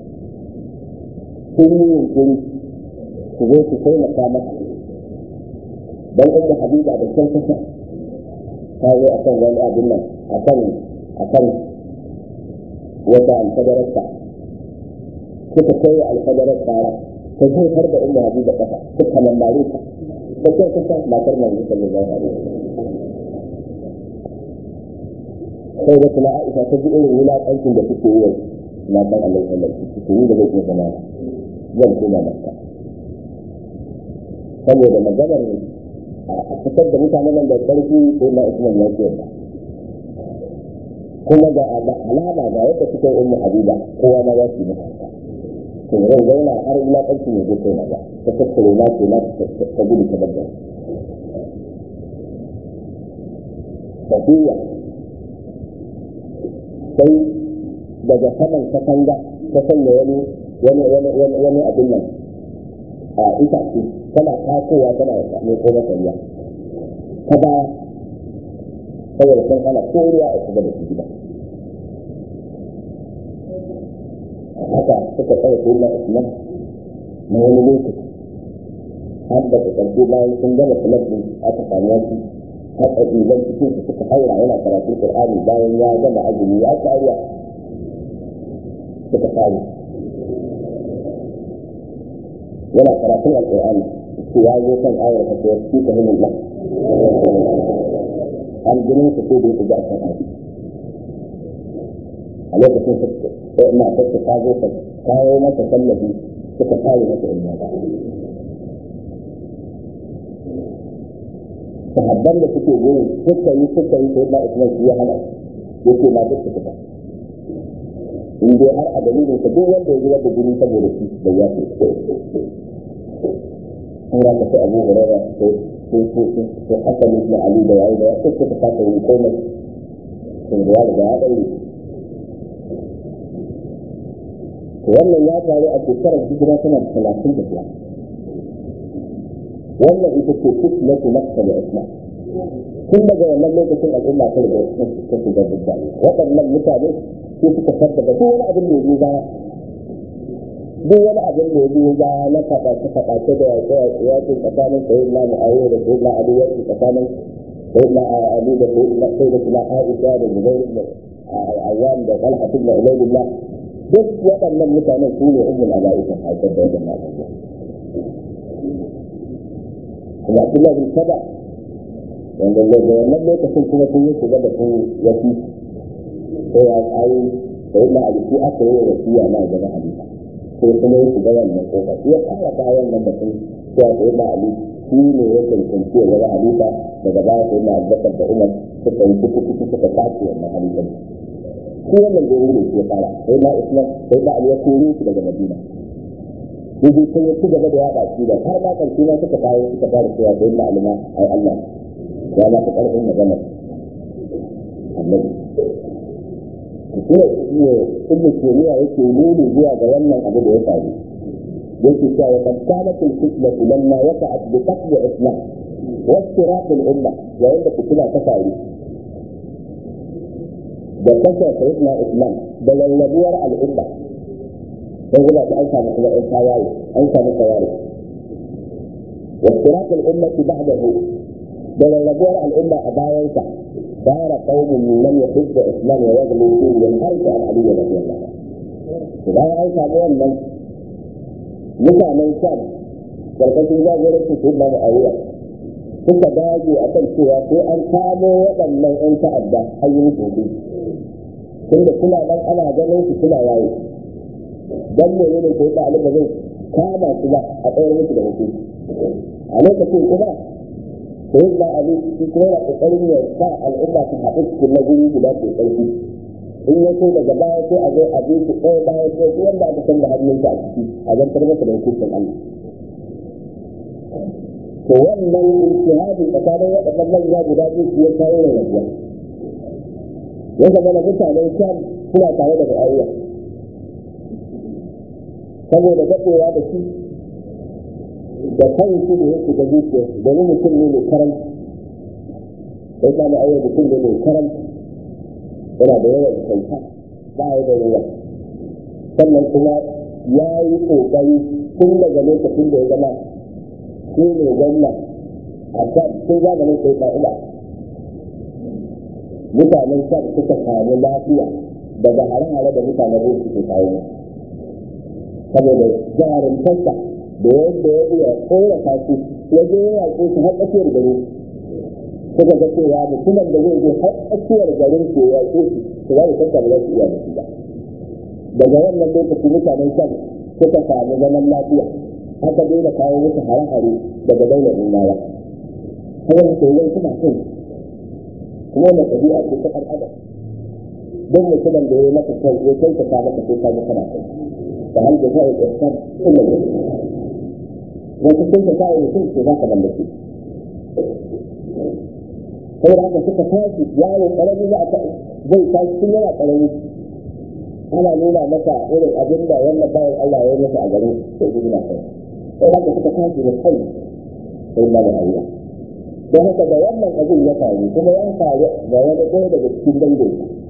sun yi yunkuri su zo su taimaka masa don ɗauko habiba da kyan kasa ta zo a kan wani abin nan a kan a kan wata alfadararsa suka kai alfadarar tsara ta zai har da umma habiba kafa suka mambare ta ta kyan kasa matar manzo sallallahu alaihi wasallam sai da kuma Aisha ta ji irin wulaƙancin da suke yi na san Allah sallallahu alaihi wasallam yi da zai zama zan koma maka saboda maganar a fitar da mutanen nan da ƙarfi sai na Usman ya ce kuma ga alama ga yadda suka yi ummu Habiba kowa ma ya ci maka to zan zauna har wulaƙancin ya je kai na ba ta tattare na ce na ta gudu ta babba Safiya sai daga saman katanga ta sanya wani wani wani wani wani abin nan a itace tana takowa tana mai ko masariya ta baya saboda sun hana koriya a shiga da su gida haka suka tsaye ko na usman na wani lokaci har da ƙarfi bayan sun gama talabbin aka samu wasu haka idan cikin su suka haura yana karatun Qur'ani bayan ya gama azumi ya kariya suka kare yana karatun Al-Qur'ani su ya zo kan ayar ta ce shi ka himin Allah an jinin su ko da yake ga kan ayi a lokacin su ina ta ta zo ta kawo masa tallafi suka kare masa ilmi sahabban da suke gurin suka yi suka yi sai ba Usman shi ya hana yake ma duk suka in dai har a dalilin ka duk wanda ya zubar da jini saboda shi da ya fi an ya tafi abu hurara ko ko ko ko hasan ibn ali da yayi da wasu suka kasa yin komai sun da ya riga ya daure wannan ya faru a shekarar hijira tana da talatin da biyar wannan ita ce fitnatu nafsa da islam tun daga wannan lokacin al'umma ta riga ta shiga dubba waɗannan mutane su suka sabbata duk wani abin da ya biyo baya duk wani abin da ya biyo baya na faɗace faɗace da yaƙi tsakanin sayin na mu'awiya da sayin na ali yaƙi tsakanin sayin na ali da sayin na sai da kuma aisha da zubair da ayyam da talha ibn ubaydillah duk waɗannan mutanen su ne ummul ala'ikan haifar da waɗannan abubuwa kuma Abdullah bin Saba wanda daga wannan lokacin kuma sun yi shiga da sun wasi sai ya tsayi sai na aliki aka yi wasiya na gaba halifa sai kuma ya shiga wannan kofa shi ya fara bayan nan batun cewa sai na ali shi ne ya cancanci ya zama halifa daga baya sai na abubakar da umar suka yi kuku kuku suka tace wannan halifan shi wannan gori ne shi ya fara sai na islam sai na ali ya kore shi daga madina yaje sai ya ci gaba da yaɗa shi da har ma karshe ma suka kawo suka fara cewa sai na alima ai Allah ya ma ta karfin magana annabi kuma ne ibnu taymiya yake nuni zuwa ga wannan abu da ya faru yake cewa wa qad kanat al-fitnatu lamma waqa'at bi qatl islam wa istiraq al-umma yayin da fitina ta faru da kashe sayyidina islam da lallabuwar al'umma sai guda ta an samu kuma ɗan tawaye an samu tawaye wa istiraq al-ummati ba'dahu da lallabuwar al'umma a bayansa دار قوم من يحب الاسلام ويغلو فيه ينحرف عن علي رضي الله عنه. إذا أنت أولا mutanen sham karkashin jagorancin su da ma'awiya suka dage a kan cewa sai an kamo waɗannan 'yan ta'adda an yi musu hukunci tunda suna nan ana ganin su suna yayi dan ne ne ko ta alba zai kama su ba a tsayar musu da hukunci a lokacin kuma sai da ali shi kuma yana kokarin ya sa al'umma ta haɗu cikin na guri guda ke ƙarfi in ya so daga baya sai a zo a bi su ɗaya baya sai su wanda aka san da hannunsa a ciki a zantar masa da hukuncin Allah to wannan ijtihadi tsakanin waɗannan manya guda biyu su ya kawo da rabuwa ya zama na mutanen sham suna tare da mu'awiya saboda daɗewa da shi da kan su da yake da zuciya domin mutum ne mai karanci sai ta mu'awiya mutum ne mai karanci yana da yawan kyauta ba ya da yawa sannan kuma ya yi ƙoƙari tun daga lokacin da ya zama shi ne gwamna a kan sun zamanin sai fa'ida mutanen kan suka samu lafiya daga hare-hare da mutanen ruwa suke kawo saboda jarin fasta da yadda ya iya kora kasu ya je ya yaƙe su har tsakiyar gari suka ga cewa mutumin da zai je har tsakiyar garin su ya yaƙe su su ba da fasta ba za su iya da shi ba daga wannan lokaci mutanen kan suka samu zaman lafiya aka daina kawo musu hare-hare daga daular rumawa haka su yau suna son kuma wannan ɗabi'a ce ta ɗan adam don mutumin da ya maka kai ya kai ka ta maka sai ka ji kana kai da hal da zai ihsan illa ne wata kai ka kawo mutum ce za ka mallake saboda haka suka tashi yaro ƙarami za a zai tashi tun yana ƙarami ana nuna masa irin abin da wannan bayan Allah ya yi masa a garin sai gudu na kai sai haka suka tashi da kai sai ba da Allah don haka da wannan abin ya faru kuma ya faru da wani ɗaya daga cikin dangin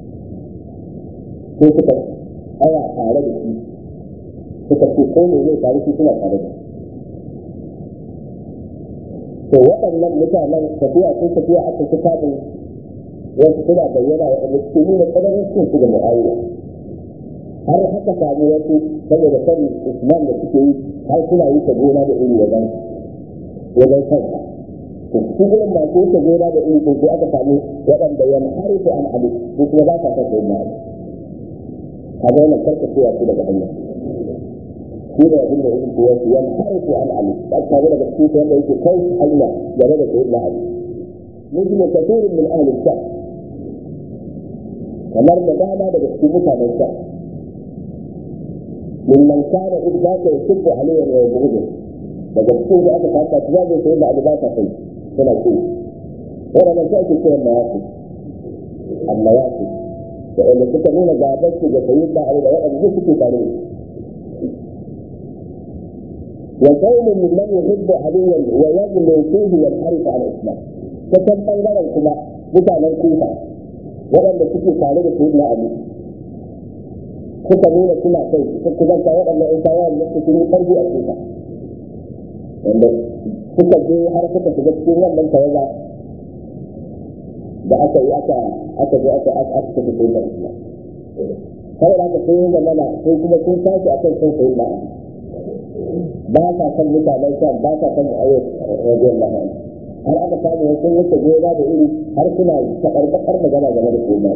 sai suka tsaya tare da shi suka ce ko ne zai faru shi suna tare da to waɗannan mutanen tafiya sun tafiya aka ci kafin wasu suna bayyana wa ɗan cikin nuna tsananin cin su da mu'awiya har haka samu wasu saboda sani usman da suke yi har suna yi ta gona da iri wajen wajen kansa to su irin masu yi ta gona da iri sai aka samu waɗanda yan harifu an abu su kuma ba sa son sayin ma'abu ka ga wannan karka cewa su daga hanya shi ne abin da yake kowa su yan harifu an abu ba ka ga daga cikin wanda yake kai hanya game da sayin ma'abu مثل كثير من أهل الشام kamar da dama daga cikin mutanen sa mimman kana in za ka yi shirku aliyan wa yabudu daga cikin da aka fata su zai sai da abu ba ta kai suna ce waɗannan sai ake kiran mayaku amma yaku da wanda suka nuna gabar su ga sayi da abu da waɗanda suke tare da وقوم ممن يحب عليا ويغلو فيه وينحرف عن الاسلام فكم بيننا كما mutanen kufa waɗanda suke tare da su na abu suka nuna suna kai suka kuzanta waɗanda in kawo da su sun yi ƙarfi a kufa wanda suka je har suka shiga cikin wannan tawaga da aka yi aka aka je aka aka aka tafi kufa islam saboda haka sun yi zamana sai kuma sun tashi akan sun sayi na ba sa san mutanen shan ba sa san mu'ayyar rajiyar lahani har aka samu wasu wuce gona da iri har suna taɓarɓaɓar magana game da koma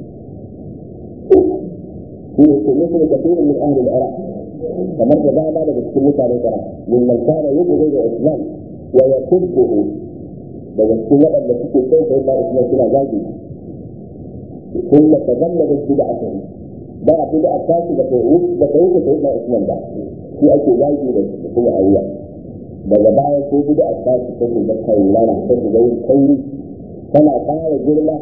shi ne kuma su da kafirin min ahlul iraq kamar da dama daga cikin mutanen iraq min man kana yubu da islam wa yakubbuhu daga cikin waɗanda suke kai sai ba islam suna zagi kun da tazalla da bid'a ta ba bid'a ta shi da ta wuce da ta wuce sai ba islam ba shi ake zagi da kuma ayyuka daga baya ko bida a tashi ta su da kai lana ta su da yin kauri tana ƙara girma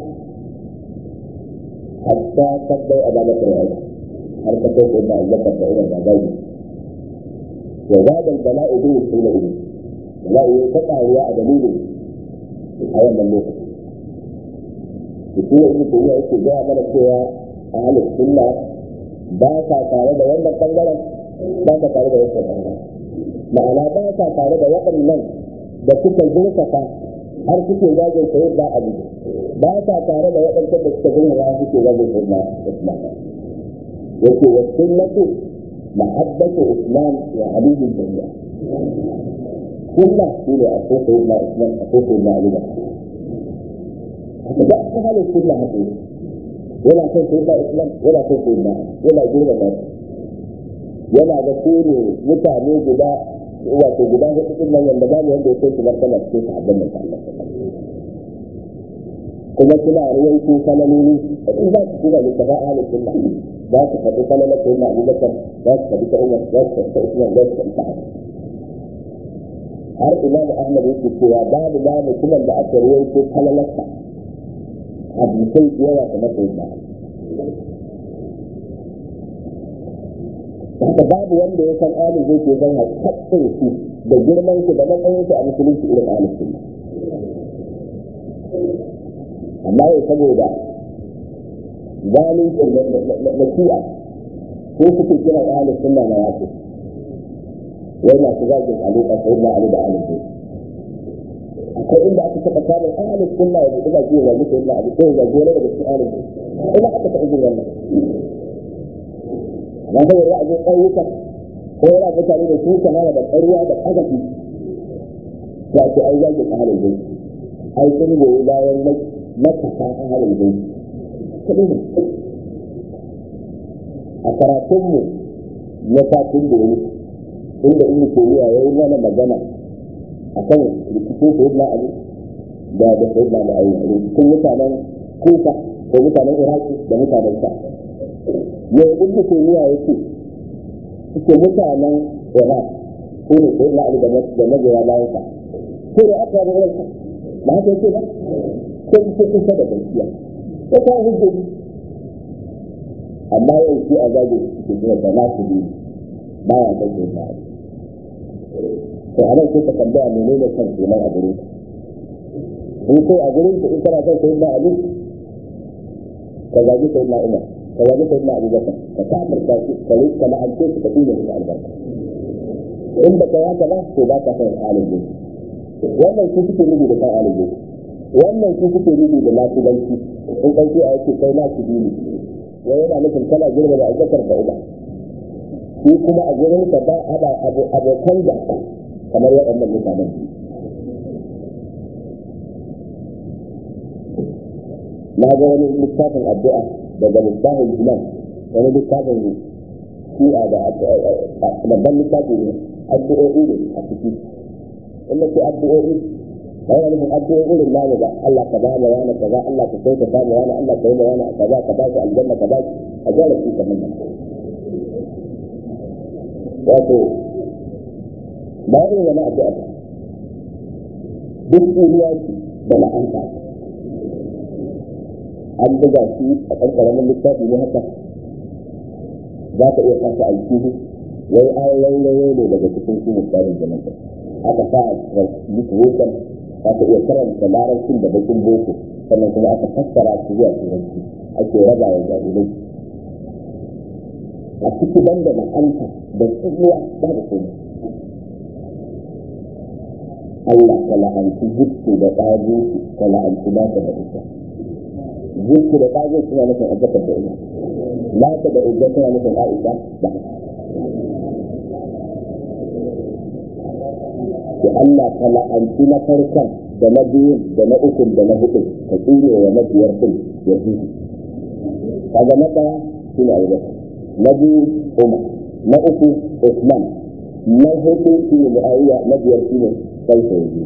hatta tabbai a bada fir'auna har ta kai da azzakar da irin babaji wa zadan bala'u bi sunna ido bala'u ya ta ƙaruwa a dalilin a wannan lokaci shi ne ibnu tayyiba yake ga mana cewa ahlus sunna ba sa tare da wannan bangaren ba sa tare da wannan bangaren ma'ana ba sa tare da waɗannan da suka zurfafa har suke zagin sayar da abu ba sa tare da waɗancan da suka zurfafa suke zagin sayar da islam yake wa sunnatu mahabbatu islam wa aliyu jami'a sunna shi ne a so sayar da islam a so sayar da aliyu haka ba ta halin sunna haka yana son sayar da islam yana son sayar da yana girma da yana da su ne mutane guda wato guda hudu din nan wanda babu wanda ya kai su martaba cikin sahabban da Allah kuma suna ruwaito falaloli in za su kuma littafin ahalin sunna za su faɗi falalar sai na abubakar za su faɗi ta umar za su faɗi ta usman za su faɗi ta har imam ahmad yake cewa babu ba mutumin da aka ruwaito falalarsa hadisai yawa kamar sai na haka babu wanda ya san ahalin zai ke zan haƙƙin su da girman su da matsayin su a musulunci irin ahalin sunna amma yau saboda zalincin da shi'a ko suke kira ahalin sunna na yaƙi wai masu zagin alaƙa sai na ali da alifu akwai inda aka taɓa samun ahalin sunna ya buɗe baki ya zagi sai na ali ko ya zagi wani daga cikin alifu ina aka taɓa jin wannan amma sai ya zo ƙauyuka ko yana mutane da su shahara da ƙarya da ƙazafi ya ce ai zagin ahalin zai ai sun goyi bayan matasa ahalin zai a karatunmu na satin da yi inda in koriya ya yi mana magana a kan rikicin sayid na ali da da sayid na da ayi rikicin mutanen kuka ko mutanen iraki da mutanen sa yau in koriya ya ce suke mutanen iraq ko ne sayid na ali da magoya bayan sa ko da aka yi irin ba haka yake ba ko su kusa da gaskiya ko ta hujjoji amma yau shi a zage su ke da na su biyu ba ya kai sai ba to a nan sai ka tambaya menene kan kenan a gurin in kai a gurin ka in kana son sai na ali ka zage sai na umar ka zage sai na abubakar ka kafirta shi ka yi ka la'ance shi ka dinga musu albarka in ba ka yi haka ba to ba ka son alin ne wannan shi suke nufi da kan alin ne wannan shi suke nufi da lasibanci in ɗauki a yake kai na su biyu ya yana nufin kana girma da abubakar da uba shi kuma a gurin ka ba haɗa abokan da kamar waɗannan mutanen na ga wani littafin addu'a daga littafin jinan wani littafin shi'a da babban littafi ne addu'o'i ne a ciki in ce addu'o'i ba yana nufin addu'o'i irin namu ba Allah ka bani wani kaza Allah ka kai ka bani wani Allah ka yi da wani kaza ka ba shi aljanna ka ba shi a jara shi kamar nan wato ba irin wani addu'a ba duk duniya da la'anta an buga shi a ɗan ƙaramin littafi ne haka za ka iya kasa alkihu wai ayoyin rayo ne daga cikin su misalin jama'a aka sa a musu hoton za ka iya karanta larabcin da bakin boko sannan kuma aka fassara su zuwa turanci ake raba wa jahilai a ciki banda la'anta da tsibuwa ba da kuma Allah ka la'anci jikku da ƙago ka la'anci naka da ita jikku da ƙago suna nufin azzakar da ita naka da ita suna nufin aisha ba da Allah ka la'anci na farkon da na biyun da na ukun da na hudun ka tsire wa na biyar din ya fi kaga na ɗaya shi ne abubakar na biyu umar na uku usman na hudu shi ne mu'awiya na biyar shi ne kansa yanzu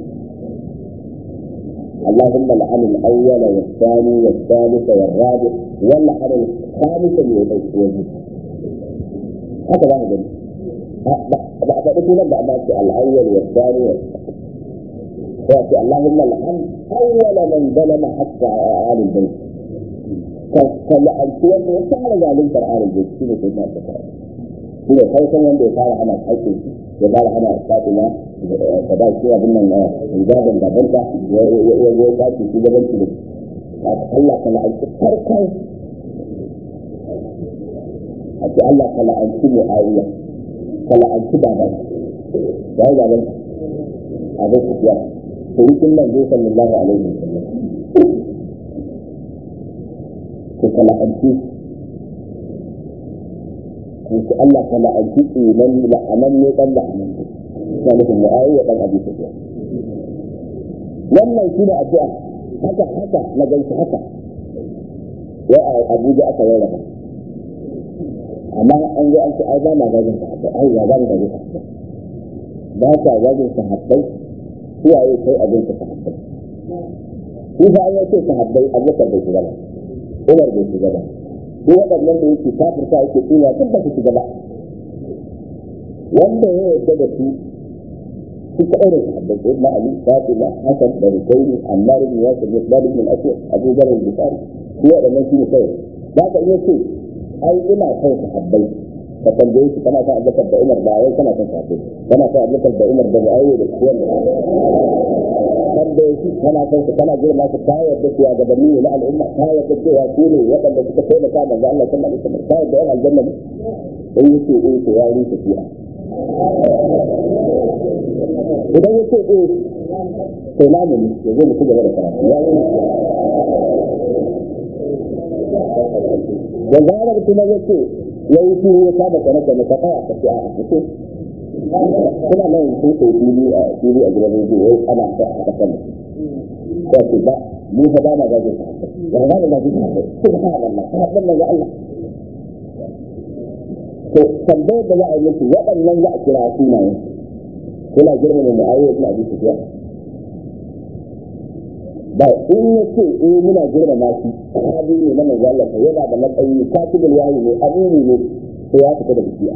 اللهم لعن الاول والثاني والثالث والرابع ولعن الخامس والعشرين هكذا هذا ba a faɗi sunan da amma ce al'awwal wa tsani wa wato Allahumma la'an awwala man zalama hatta alil bayt ka ka la'anci wanda ya fara zaluntar alil bayt shine sai na ta fara shi ne farkon wanda ya fara hana haƙƙin ya fara hana fatima da ba shi abin nan hijabin gabanta ya ya ya kwaci shi gabanci da Allah ka la'anci farkon a ce Allah ka la'anci mu'awiya kala'anci baban ya yi baban abin kufiya to yi kin nan zai sallallahu alaihi wa sallam ko kala'anci ko ki Allah kala'anci tsinan la'anan ne dan la'anan ya nufin mu'awiya dan abi kufiya wannan shi ne addu'a haka haka na gaishe haka ya abuja aka rarraba amma an zo an ce ai ba ma zagin sahabbai ai ya zagin zagin sahabbai ba ka zagin sahabbai suwaye kai abin ka sahabbai shi fa an yace sahabbai abubakar bai shiga ba umar bai shiga ba duk waɗannan da yake kafirta yake tsina duk ba su shiga ba wanda ya yarda da su su kaɗai da sahabbai sai na ali fatima hasan da husaini ammar ibn yasir misbah ibn al-aswad abu dharr al-bukhari su waɗannan shi ne kawai za ka iya ce ai ina son sahabbai ka tambaye shi kana son abubakar da umar ba wai kana son sahabbai kana son abubakar da umar da mu'awiya da kuwan tambaye shi kana son su kana girma su ta yarda cewa gabanni ne na al'umma ta yarda cewa su ne waɗanda suka taimaka manzo Allah sallallahu alaihi wasallam ta yarda yan aljanna ne in yace eh to ya yi tafiya idan ya ce eh to na mu ne ya zo mu ci gaba da karatu ya yi da zarar kuma ya ce ya yi shi ya saba kana kana ka kaya ka ce a ce kuna nan sun kai fili a fili a gidan rediyo wai ana ta a kasan da ce ba mu fa ba ma gajin sa ba ba ma gajin sa ko ba ka Allah kana dan ga Allah to tambayar da za a yi musu waɗannan za a kira sunayen kuna girmama mu'awiya ibn abi sufyan ba in ya ce eh muna girmama shi sahabi ne na manzo Allah yana da matsayi katibul wahyi ne amini ne sai ya fita da bikiya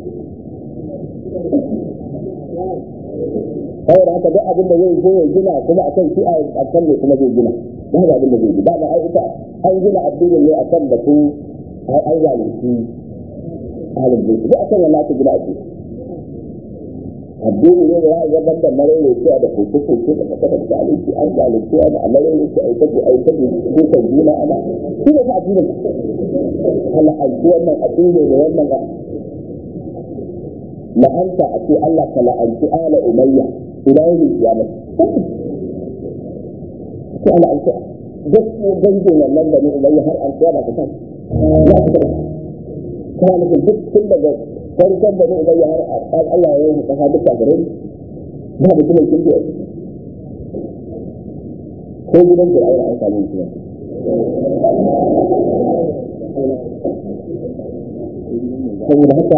saboda haka duk abin da zai zo ya gina kuma akan shi a kan ne kuma zai gina ba ga abin da zai gina ba ai ita an gina addinin ne akan batun ai zalunci ahalin bai duk akan wannan aka gina addini addini ne da ya gaban da marere cewa da koke koke da kasa da zalunci an zalunci ana a marere ce ai tabi ai tabi dukan juna ana shi ne fa addinin Allah alji wannan addini ne wannan ba la'anta a ce Allah ka la'anci ala umayya ila yau kiyama ce ala alci gaskiya dangin wannan da ni umayya har an kiyama ta kan ya ta kana nufin duk tun daga farkon da ni umayya har Allah ya yi kasa duk a gare ba da kuma kin ji ko gidan fir'auna an samu mutum saboda haka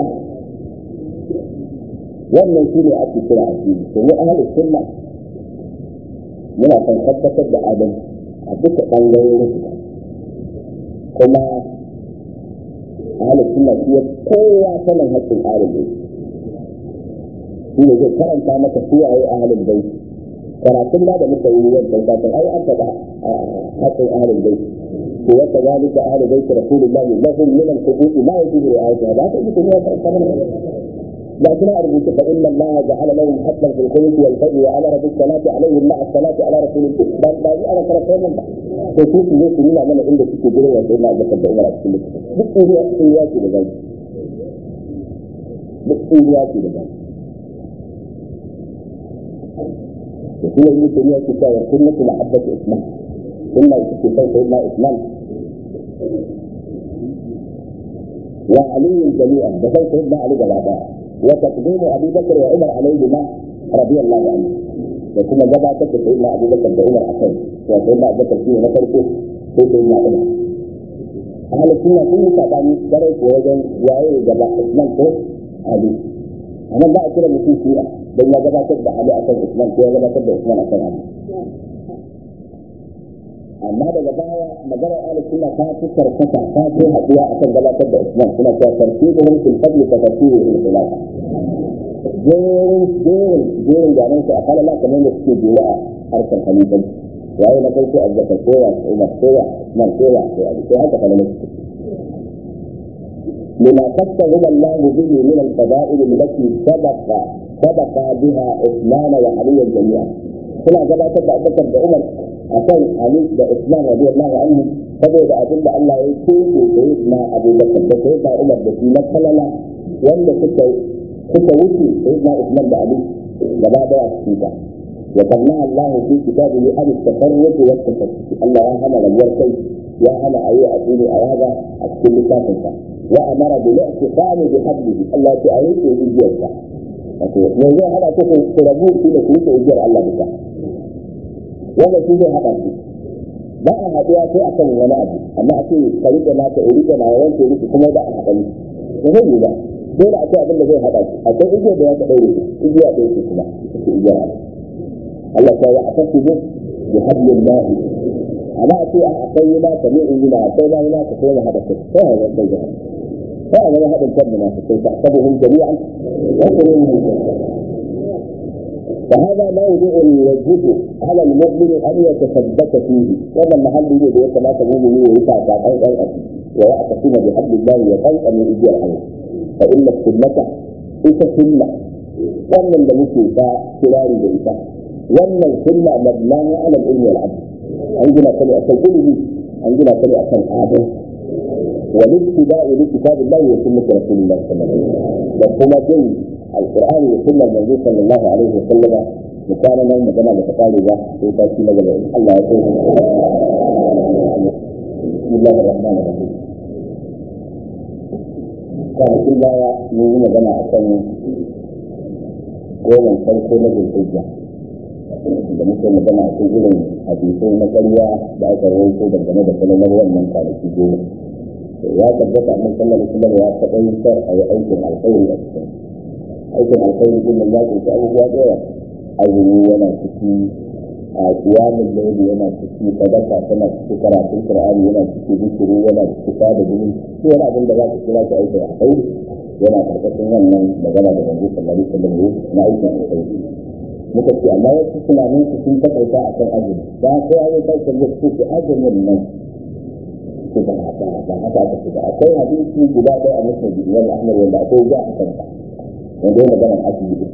wannan shi ne ake kira addini domin ahalin sunna muna kan tabbatar da adam a duka ɓangarorin su kuma ahalin sunna shi ya kowa sanin haƙƙin ahalin bai shi ne zai karanta maka suwaye ahalin bai karatun da da muka yi wancan kafin ai an taɓa haƙƙin ahalin bai ko wata zalika ahalin bai rasulullahi lahum min al-huquqi ma yajibu ri'ayatuha ba ta yi kuma ya karanta لكن أرجوك فإن الله جعل لهم حقا في الخلق والفجر وأمر بالصلاة عليهم مع الصلاة على رسول الله بل لا أنا ترى كلام الله فكيف يجي من من عندك في جري وسيدنا أبو بكر عمر كله بكل هو إياك لذلك بكل إياك لذلك وهو ابن تيمية كتاب سنة محبة إسلام ثم يكتب سيدنا إسلام وعلي جميعا بسيط سيدنا علي جلابا وتقديم ابي بكر وعمر عليهما رضي الله عنه وكما جبع تكر سيدنا ابو بكر وعمر عشان وسيدنا ابو بكر فيه نفرته في سيدنا عمر أهل السنة كل سابعني درس ووجن وعي جبع عثمان كو علي أنا بقى كده مسيح فيها بين جبع تبدا علي عشان عثمان كو جبع تبدا عثمان عشان علي amma daga baya maganar ahli sunna ta fi karkata ta fi haɗuwa akan gabatar da islam suna cewa tartibuhum fil fadl ka tartibu fil khilaf jerin jerin jerin ganin su a kalala kamar da suke jera a harkar halittar yayi na farko azzakar kowa umar kowa man kowa sai abu sai haka kalala su لما قسم الله به من الفضائل التي سبق سبق بها عثمان وعلي جميعا. هنا جبت ابو بكر وعمر akan Ali da Usman radiyallahu anhu saboda abin da Allah ya keke da na Abu Bakar da sai da Umar da shi na kalala wanda suka suka wuce sai da Usman da Ali gaba daya su ta wa kanna Allah fi kitabihi an tafarruq wa tafakkuk Allah ya hana rabuwar kai ya hana ayi a cikin ayaga a cikin littafin sa wa amara bil i'tiqam bi hablihi Allah ya ayi ko igiyarsa wato yanzu hada ku ku rabu shi da ku igiyar Allah bisa wanda shi zai haɗa su ba a haɗuwa sai akan wani abu amma a ce ka rike na ka rike na wanke rike kuma da a haɗa ni ba zai yi ba dole akwai abin da zai haɗa su akwai igiyar da ya ka ɗaure igiya ɗaya ce kuma ita igiyar Allah Allah ta yi a kasu ne bi hablin lahi amma a ce a akwai yi naka ne in yi na akwai ba na ka sai hada kai sai a zama kai sai a zama haɗin kan munafikai ta sabuhun jami'an wasu ne فهذا موضع يجب على المؤمن ان يتثبت فيه وهذا المحل يجب ان كما تقول ويسعى او او ويعتصم بحبل الله وخلق من ايدي الله فان السنه ita sunna wannan da muke ta kirari da ita wannan sunna mabnaha ala al-ilmi wal adl an gina ta ne akan ilimi an gina ta ne akan adal wa littiba'u li kitabillahi wa sunnati rasulillahi sallallahu alaihi wasallam da kuma bin القرآن وسنة النبي صلى الله عليه وسلم وكان من مجمع لتقالي ذا في تأكيد الله الله يقول بسم الله الرحمن الرحيم كان كل من مجمع أكن قولا فرقو نجل الحجة da muke magana a cikin irin hadisai na ƙarya da aka rawaito dangane da kalalar wannan kwanaki goma ya tabbata annabi sallallahu alaihi wasallam ya taɓa a yi aikin alkhairi a cikin aikin alkhairi din nan ya kunshi abubuwa da yawa azumi yana ciki a kiyamun laili yana ciki sadaka tana ciki karatun qur'ani yana ciki zikiri yana ciki sada jini ko wani abin da za ka kira shi aikin alkhairi yana karkashin wannan magana da manzo sallallahu alaihi wasallam na aikin alkhairi muka ce amma wasu tunanin su sun takaita a kan azumi da sai an yi kai da su ce azumin nan su ba haka ba haka aka ce akwai hadisi guda ɗaya a musulmi wanda ahmad wanda akwai ja a kansa wanda ya magana azumi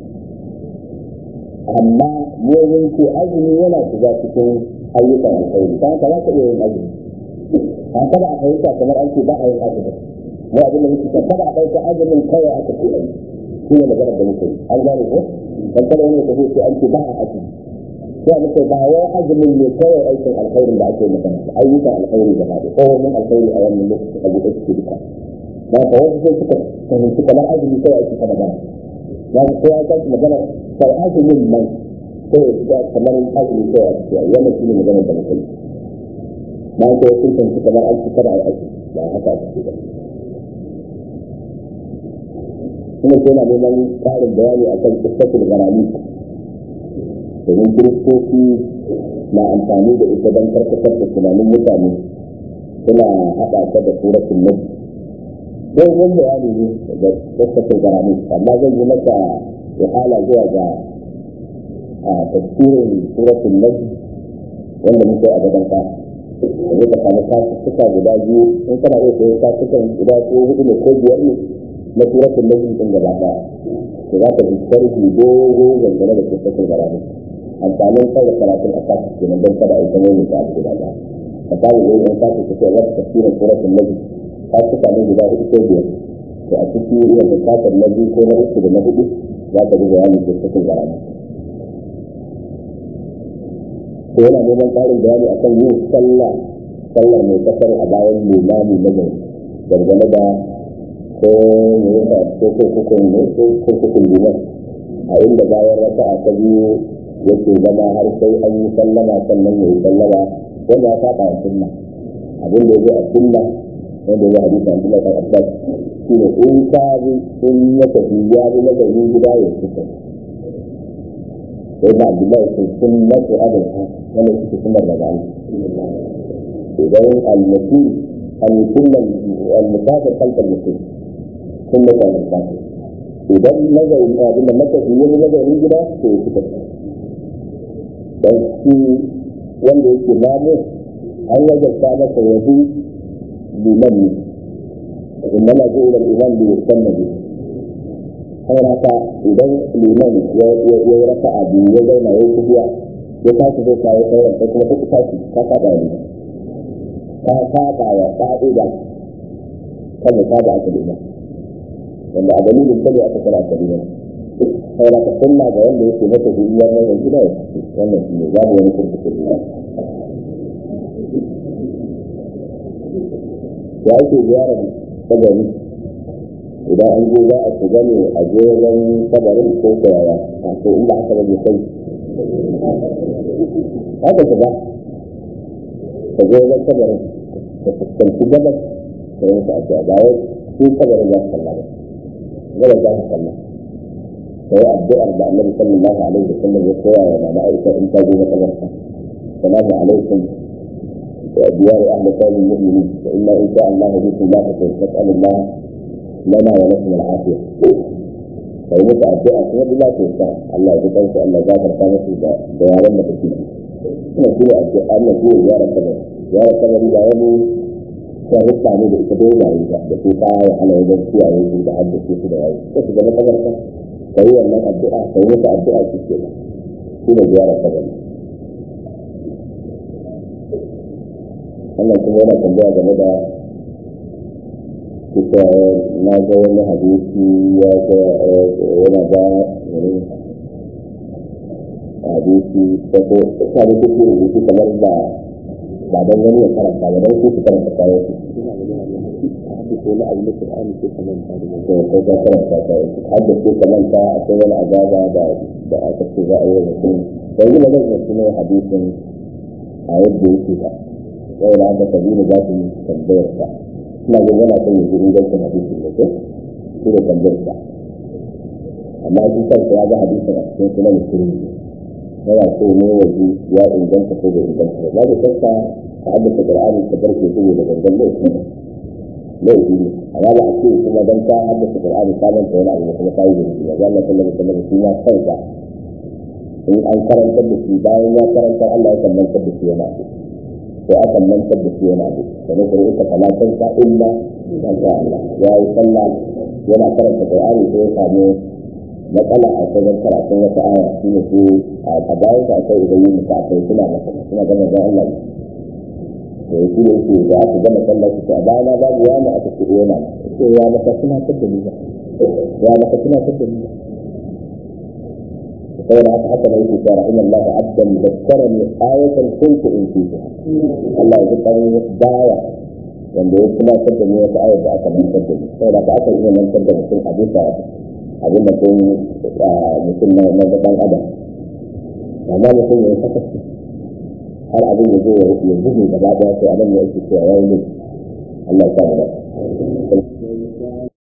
amma mun ce azumi yana shiga cikin ayyukan alkhairi ta haka za ka iya yin azumi an kada a fahimta kamar an ce ba a yin azumi mu abin da muke ce kada a ɗauka azumin kawai aka ce ayi shi ne maganar da muke yi an gane ko dan kada wani ka ce an ce ba a azumi sai muke ba wai azumin ne kawai aikin alkhairin da ake magana ayyukan alkhairi gaba da kowane alkhairi a wannan lokaci a buɗe suke duka ba ka wasu sai suka fahimci kamar azumi sai ake ta magana ya ga kowa ta magana sai azumin nan sai ya kamar azumi sai a cikin wannan shine magana da muke ba ka wasu sun fahimci kamar an ci kada a aiki ba haka ake ba kuma sai na neman ƙarin bayani akan kisatul garami domin kiristoci na amfani da ita don karkatar da tunanin mutane suna haɗa ta da suratul nabi don yin bayani ne da tsakasar garami amma zan yi maka wahala zuwa ga a tafsirin suratul nabi wanda muke a gaban ka da zai ka samu kasuka guda biyu in kana iya sayan kasukan guda ko hudu ne ko biyar ne na suratul nabi din gaba ɗaya to za ka ji sharhi dogo dangane da tsakasar garami amfanin kai da karatun a kasu kenan don kada a yi kamar mai ta abu guda ɗaya ka samu zai yan kasu ka ce za ka tafsirin suratul nabi ka suka ne guda hudu ko biyar to a ciki iya bukatar na biyu ko na uku da na hudu za ka ji bayani da cikin garami to yana neman ƙarin bayani akan yin sallah sallar mai kasar a bayan limami na gari dangane da ko ne ya ko kurkukun ne ko kurkukun liman a inda bayan raka'a ta biyu yake zama har sai an yi sallama sannan ya yi sallama wanda ya saba a sunna abin da ya zo a sunna wanda ya hadisi an kuma kan abbas shi ne in ka bi in ya tafi ya bi na gari gida ya fita sai da abdullahi sun sunna ko adal ha wanda suke sunnar daga Allah idan al-mutum al-mutum al-musafir kalkal mutum sunna ta al-musafir idan nazarin abin da matafi ya bi nazarin gida to ya fita dan shi wanda yake namu an wajarta masa yanzu liman ne inda na zo ilan iman da ya na biyu har haka idan liman ya yi raka a biyu ya zauna ya yi biya ya tashi zai kawo sauran sai kuma kuka tashi ka saba ne ka saba wa ka'ida kan ya saba aka liman wanda a dalilin kare aka kara aka liman sai ka sunna ga wanda yake mata duniya wannan gida ya wannan shi ne babu wani kurkuku ya ake ziyarar kabari idan an je za a shiga ne a je wajen kabarin ko kayaya a ko in ba haka ba sai haka shiga ka je wajen kabarin ka fuskanci gabas ka yi ta ake ba wai su kabarin za su kalla ba gabas za su kalla ka yi addu'ar da annabi sallallahu alaihi wa sallam ya koya wa mama aisha in ta je makabarta salamu alaikum ديار أهل قوم المؤمنين وإنا إن شاء الله بكم لا نسأل الله لنا ولكم العافية kai musu addu'a kuma bila ce sa Allah ya kansu Allah ya farka musu da da yaran da kake kuma shi ne addu'a Allah shi ya yara kabar yara kabar da wani sharuɗa ne da ita dole yayi da da su ta ya hana wajen kiyaye su da haddace su da yayi sai su zama kabar ka kai wannan addu'a kai musu addu'a shi ke shi ne yara kabar wannan kuma yana tambaya game da kusa na ga wani hadisi ya ga yana ba hadisi da ko ta da kuke rubutu kamar da ba dan wani ya karanta ba dan ku ku karanta kawo su ko na abu da Qur'ani ko kamar ta da ko ko ta karanta ta hadda ko kamar ta akwai wani azaba da da aka ce za a yi mutum sai kuma zan yi kuma hadisin a yadda yake ba sai da aka tabbata za su tambayar ta ina ga yana son ya ji ingancin hadisin da ko shi da tambayar sa amma shi kansa ya ga hadisin a cikin sunan musulmi yana so ne ya ji ya inganta ko bai inganta ba babu shakka ta haddasa qur'ani ta barke su da gangan laifi laifi ne amma ba a ce kuma dan ta haddasa qur'ani ta manta wani abu kuma ta yi da shi ba Allah sallallahu alaihi wasallam shi ma kansa in an karantar da shi bayan ya karanta Allah ya kamantar da shi yana so sai aka mantar da shi yana da kamar da ita talatin ta illa ma sha Allah ya yi sallah yana karanta Qur'ani sai ya samu matsala a cikin karatun wata aya shine su a bayan da akai idan yin ta akai suna masa suna gama da Allah to shi ne yake da aka gama sallah shi a bayan na babu wani aka ce yana ce ya maka suna tabda ni ba ya maka suna tabda ni ba saboda haka haka mai kusa rahim Allah abdan zakkarani ayatan kuntu in fiha Allah ya kan baya wanda ya kuma da ni wata ayat da aka mantar da ni saboda haka aka iya mantar da mutum a bisa abin da kun mutum na na gaban adam amma mutum ya saka har abin ya zo ya zuge gaba daya sai abin da yake cewa yayi ne Allah ya sa mu